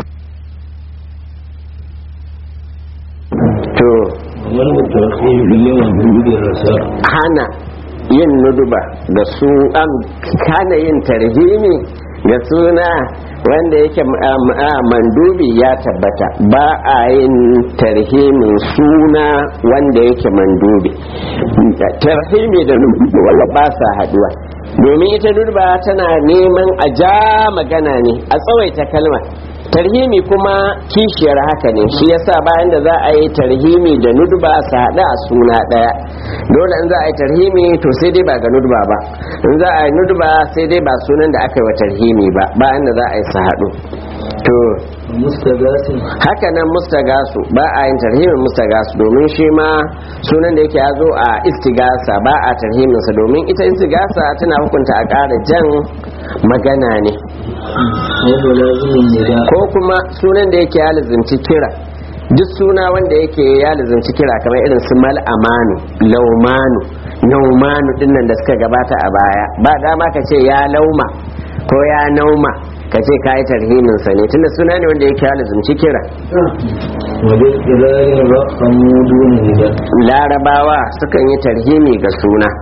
to ومن الترخيم اليوم بوجود الرساء hana yin nuduba da su an hana yin tarhimi da suna wanda yake um, ah, mandubi ya tabbata ba a yin tarhimin suna wanda yake mandubi tarhimi da nuduba wanda ba sa haduwa domin ita nuduba tana neman a ja magana ne a tsawaita kalma tarhimi kuma kishiyar haka ne shi yasa bayan da za a yi tarhimi da nudba su haɗu a suna ɗaya dole in za a yi tarhimi to sai dai ba ga nudba ba in za a yi nudba sai dai ba sunan da aka yi wa tarhimi ba bayan da za a yi su haɗu to مستغاث haka nan mustagasu ba a yin tarhimin mustagasu domin shi ma sunan da yake ya zo a istigasa ba a tarhiminsa domin ita istigasa tana hukunta a ƙara jan magana ne وهو لازم النداء ko kuma sunan da yake ya lizinci kira duk suna wanda yake ya lizinci kira kamar irin su mal'amanu laumanu naumanu dinnan da suka gabata a baya ba dama ka ce ya lauma ko ya nauma ka ce ka yi tarhiminsa ne tunda suna ne wanda yake ya lizinci kira وبالإذار رقموا دون نداء larabawa sukan yi tarhimi ga suna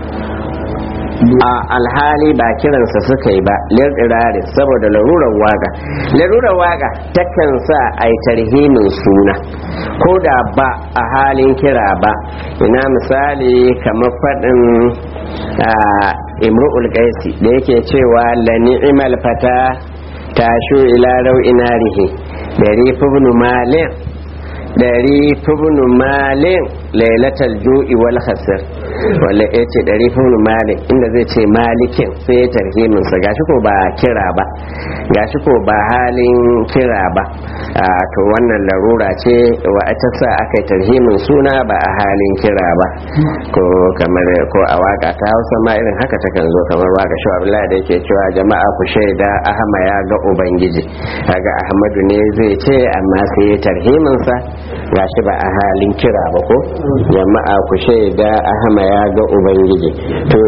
a alhali ba kiransa suka yi ba lirɗirari saboda larurar waga larurar waga takan sa a yi tarhimin suna ko da ba a halin kira ba ina misali kamar faɗin imru'ul qaisi da yake cewa la ni'mal fata tashu ila rau'ina rihi dari ibn malik dari ibn malik lailatal ju'i wal khasr wanda ya ce dari ibn malik inda zai ce malikin sai ya tarhimin sa gashi ko ba kira ba gashi ko ba halin kira ba a to wannan larura ce wa ta sa aka yi tarhimin suna ba a halin kira ba ko kamar ko a waka ta hausa ma irin haka takan zo kamar waka shi abdullahi da yake cewa jama'a ku shaida ahama ya ga ubangiji kaga ahmadu ne zai ce amma sai ya tarhimin sa gashi ba a halin kira ba ko jama'a ku shaida ahama ya ga ubangiji to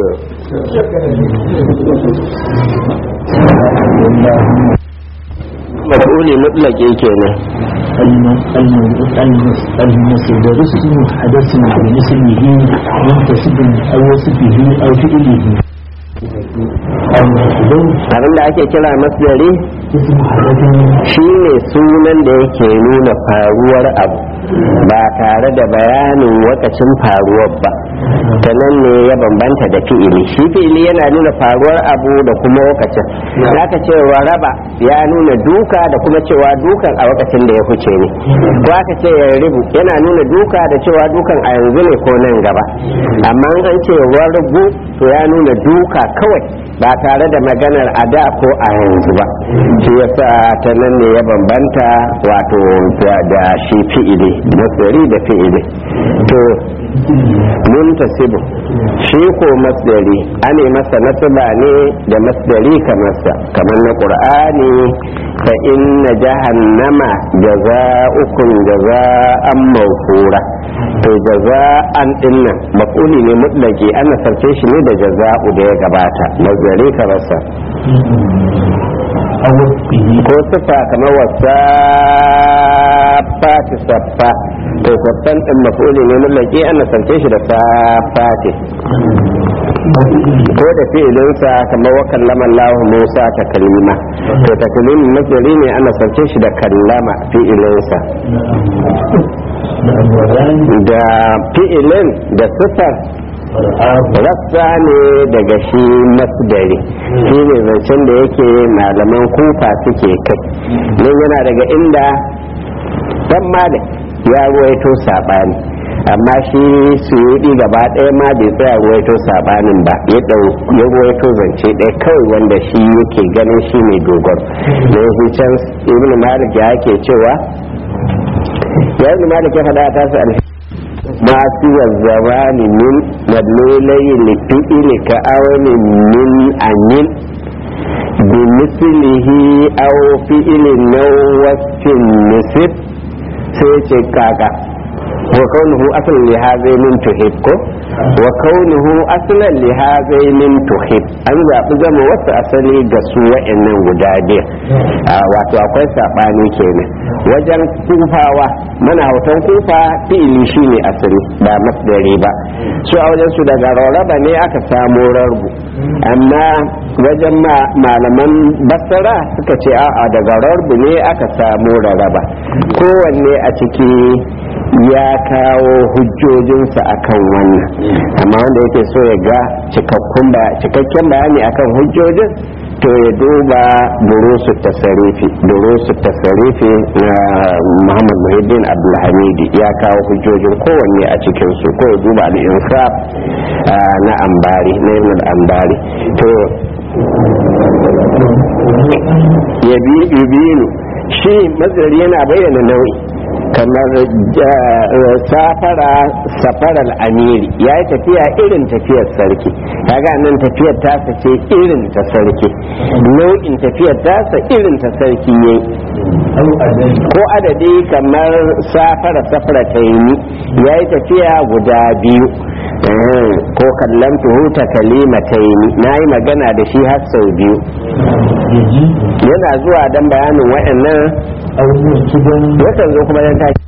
maf'uli mutlaqi kenan المصدر اسم حدث باسمه منتسب أو وصفه أو فعله المصدر abinda ake kira masdari اسم حدث shine sunan da yake nuna faruwar abu ba tare da bayanin wakacin faruwar ba ta nan ne ya bambanta da fi'ili shi fi'ili yana nuna faruwar abu da kuma wakacin zaka cewa raba ya nuna duka da kuma cewa dukan a wakacin da ya huce ne ko aka ce ya ribu yana nuna duka da cewa dukan a yanzu ne ko nan gaba amma in an ce wargu to ya nuna duka kawai ba tare da maganar a da ko a yanzu ba shi yasa ta nan ne ya bambanta wato da shi fi'ili masdari da fi'ili to muntasibu shi ko masdari ane masa nasaba ne da masdari kamar sa kamar na qur'ani fa inna jahannama jaza'ukum jaza'an mawfura to jaza'an dinnan maf'uli ne mutlaki ana sarce shi ne da jaza'u da ya gabata masdari kamar sa أو وصفه ko sifa kamar wasa fati saffa to saffan din mafuli ne mallaki an nasarce shi da safati ko da fi'ilinsa kamar wa kallama Allah Musa ta kalima to ta kalimin masdari ne an nasarce shi da kallama fi'ilinsa da fi'ilin da sifar rassa ne daga shi masdari shi ne zancen da yake malaman kufa suke kai nan yana daga inda dan malik ya ruwaito saɓani amma shi suyudi gaba ɗaya ma bai tsaya ruwaito saɓanin ba ya ya ruwaito zance ɗaya kawai wanda shi yake ganin shi ne dogon na can ibn malik ya ke cewa ya ibn malik ya faɗa ta su alfi ما سوى الزمان من مدلولي لفئل كأون من أنين بمثله أو فئل نو وصف نسب سيتكاكا وكونه أصلا لهذين تحب وكونه أصلا لهذين تحب an zaɓi zama wasu asali ga su wa'annan guda biyar wato akwai saɓani kenan wajen kufawa mana hautan kufa fi'ili shine asali ba masdari ba su a wajen su daga rarraba ne aka samo rarbu amma wajen malaman basara suka ce a'a daga rarbu ne aka samo rarraba kowanne a ciki ya kawo hujjojinsa akan wannan amma wanda yake so ya ga cikakken bayani akan hujjojin to ya duba durusu tasarifi durusu tasarifi na muhammad muhiddin abdulhamidi ya kawo hujjojin kowanne a cikinsu ko ya duba al'insaf na ambari na ibn ambari to ya binu shi mazari yana bayyana nau'i kamar safara safarar amiri ya yi tafiya irin tafiyar sarki kaga nan tafiyar tasa ce irin ta sarki nau'in tafiyar tasa irin ta sarki ne ko adadi kamar safara safara ta yi ya yi tafiya guda biyu ko kallon tuhuta kalima ta yi na yi magana da shi har sau biyu yana zuwa don bayanin waɗannan yakan zo kuma yan tashi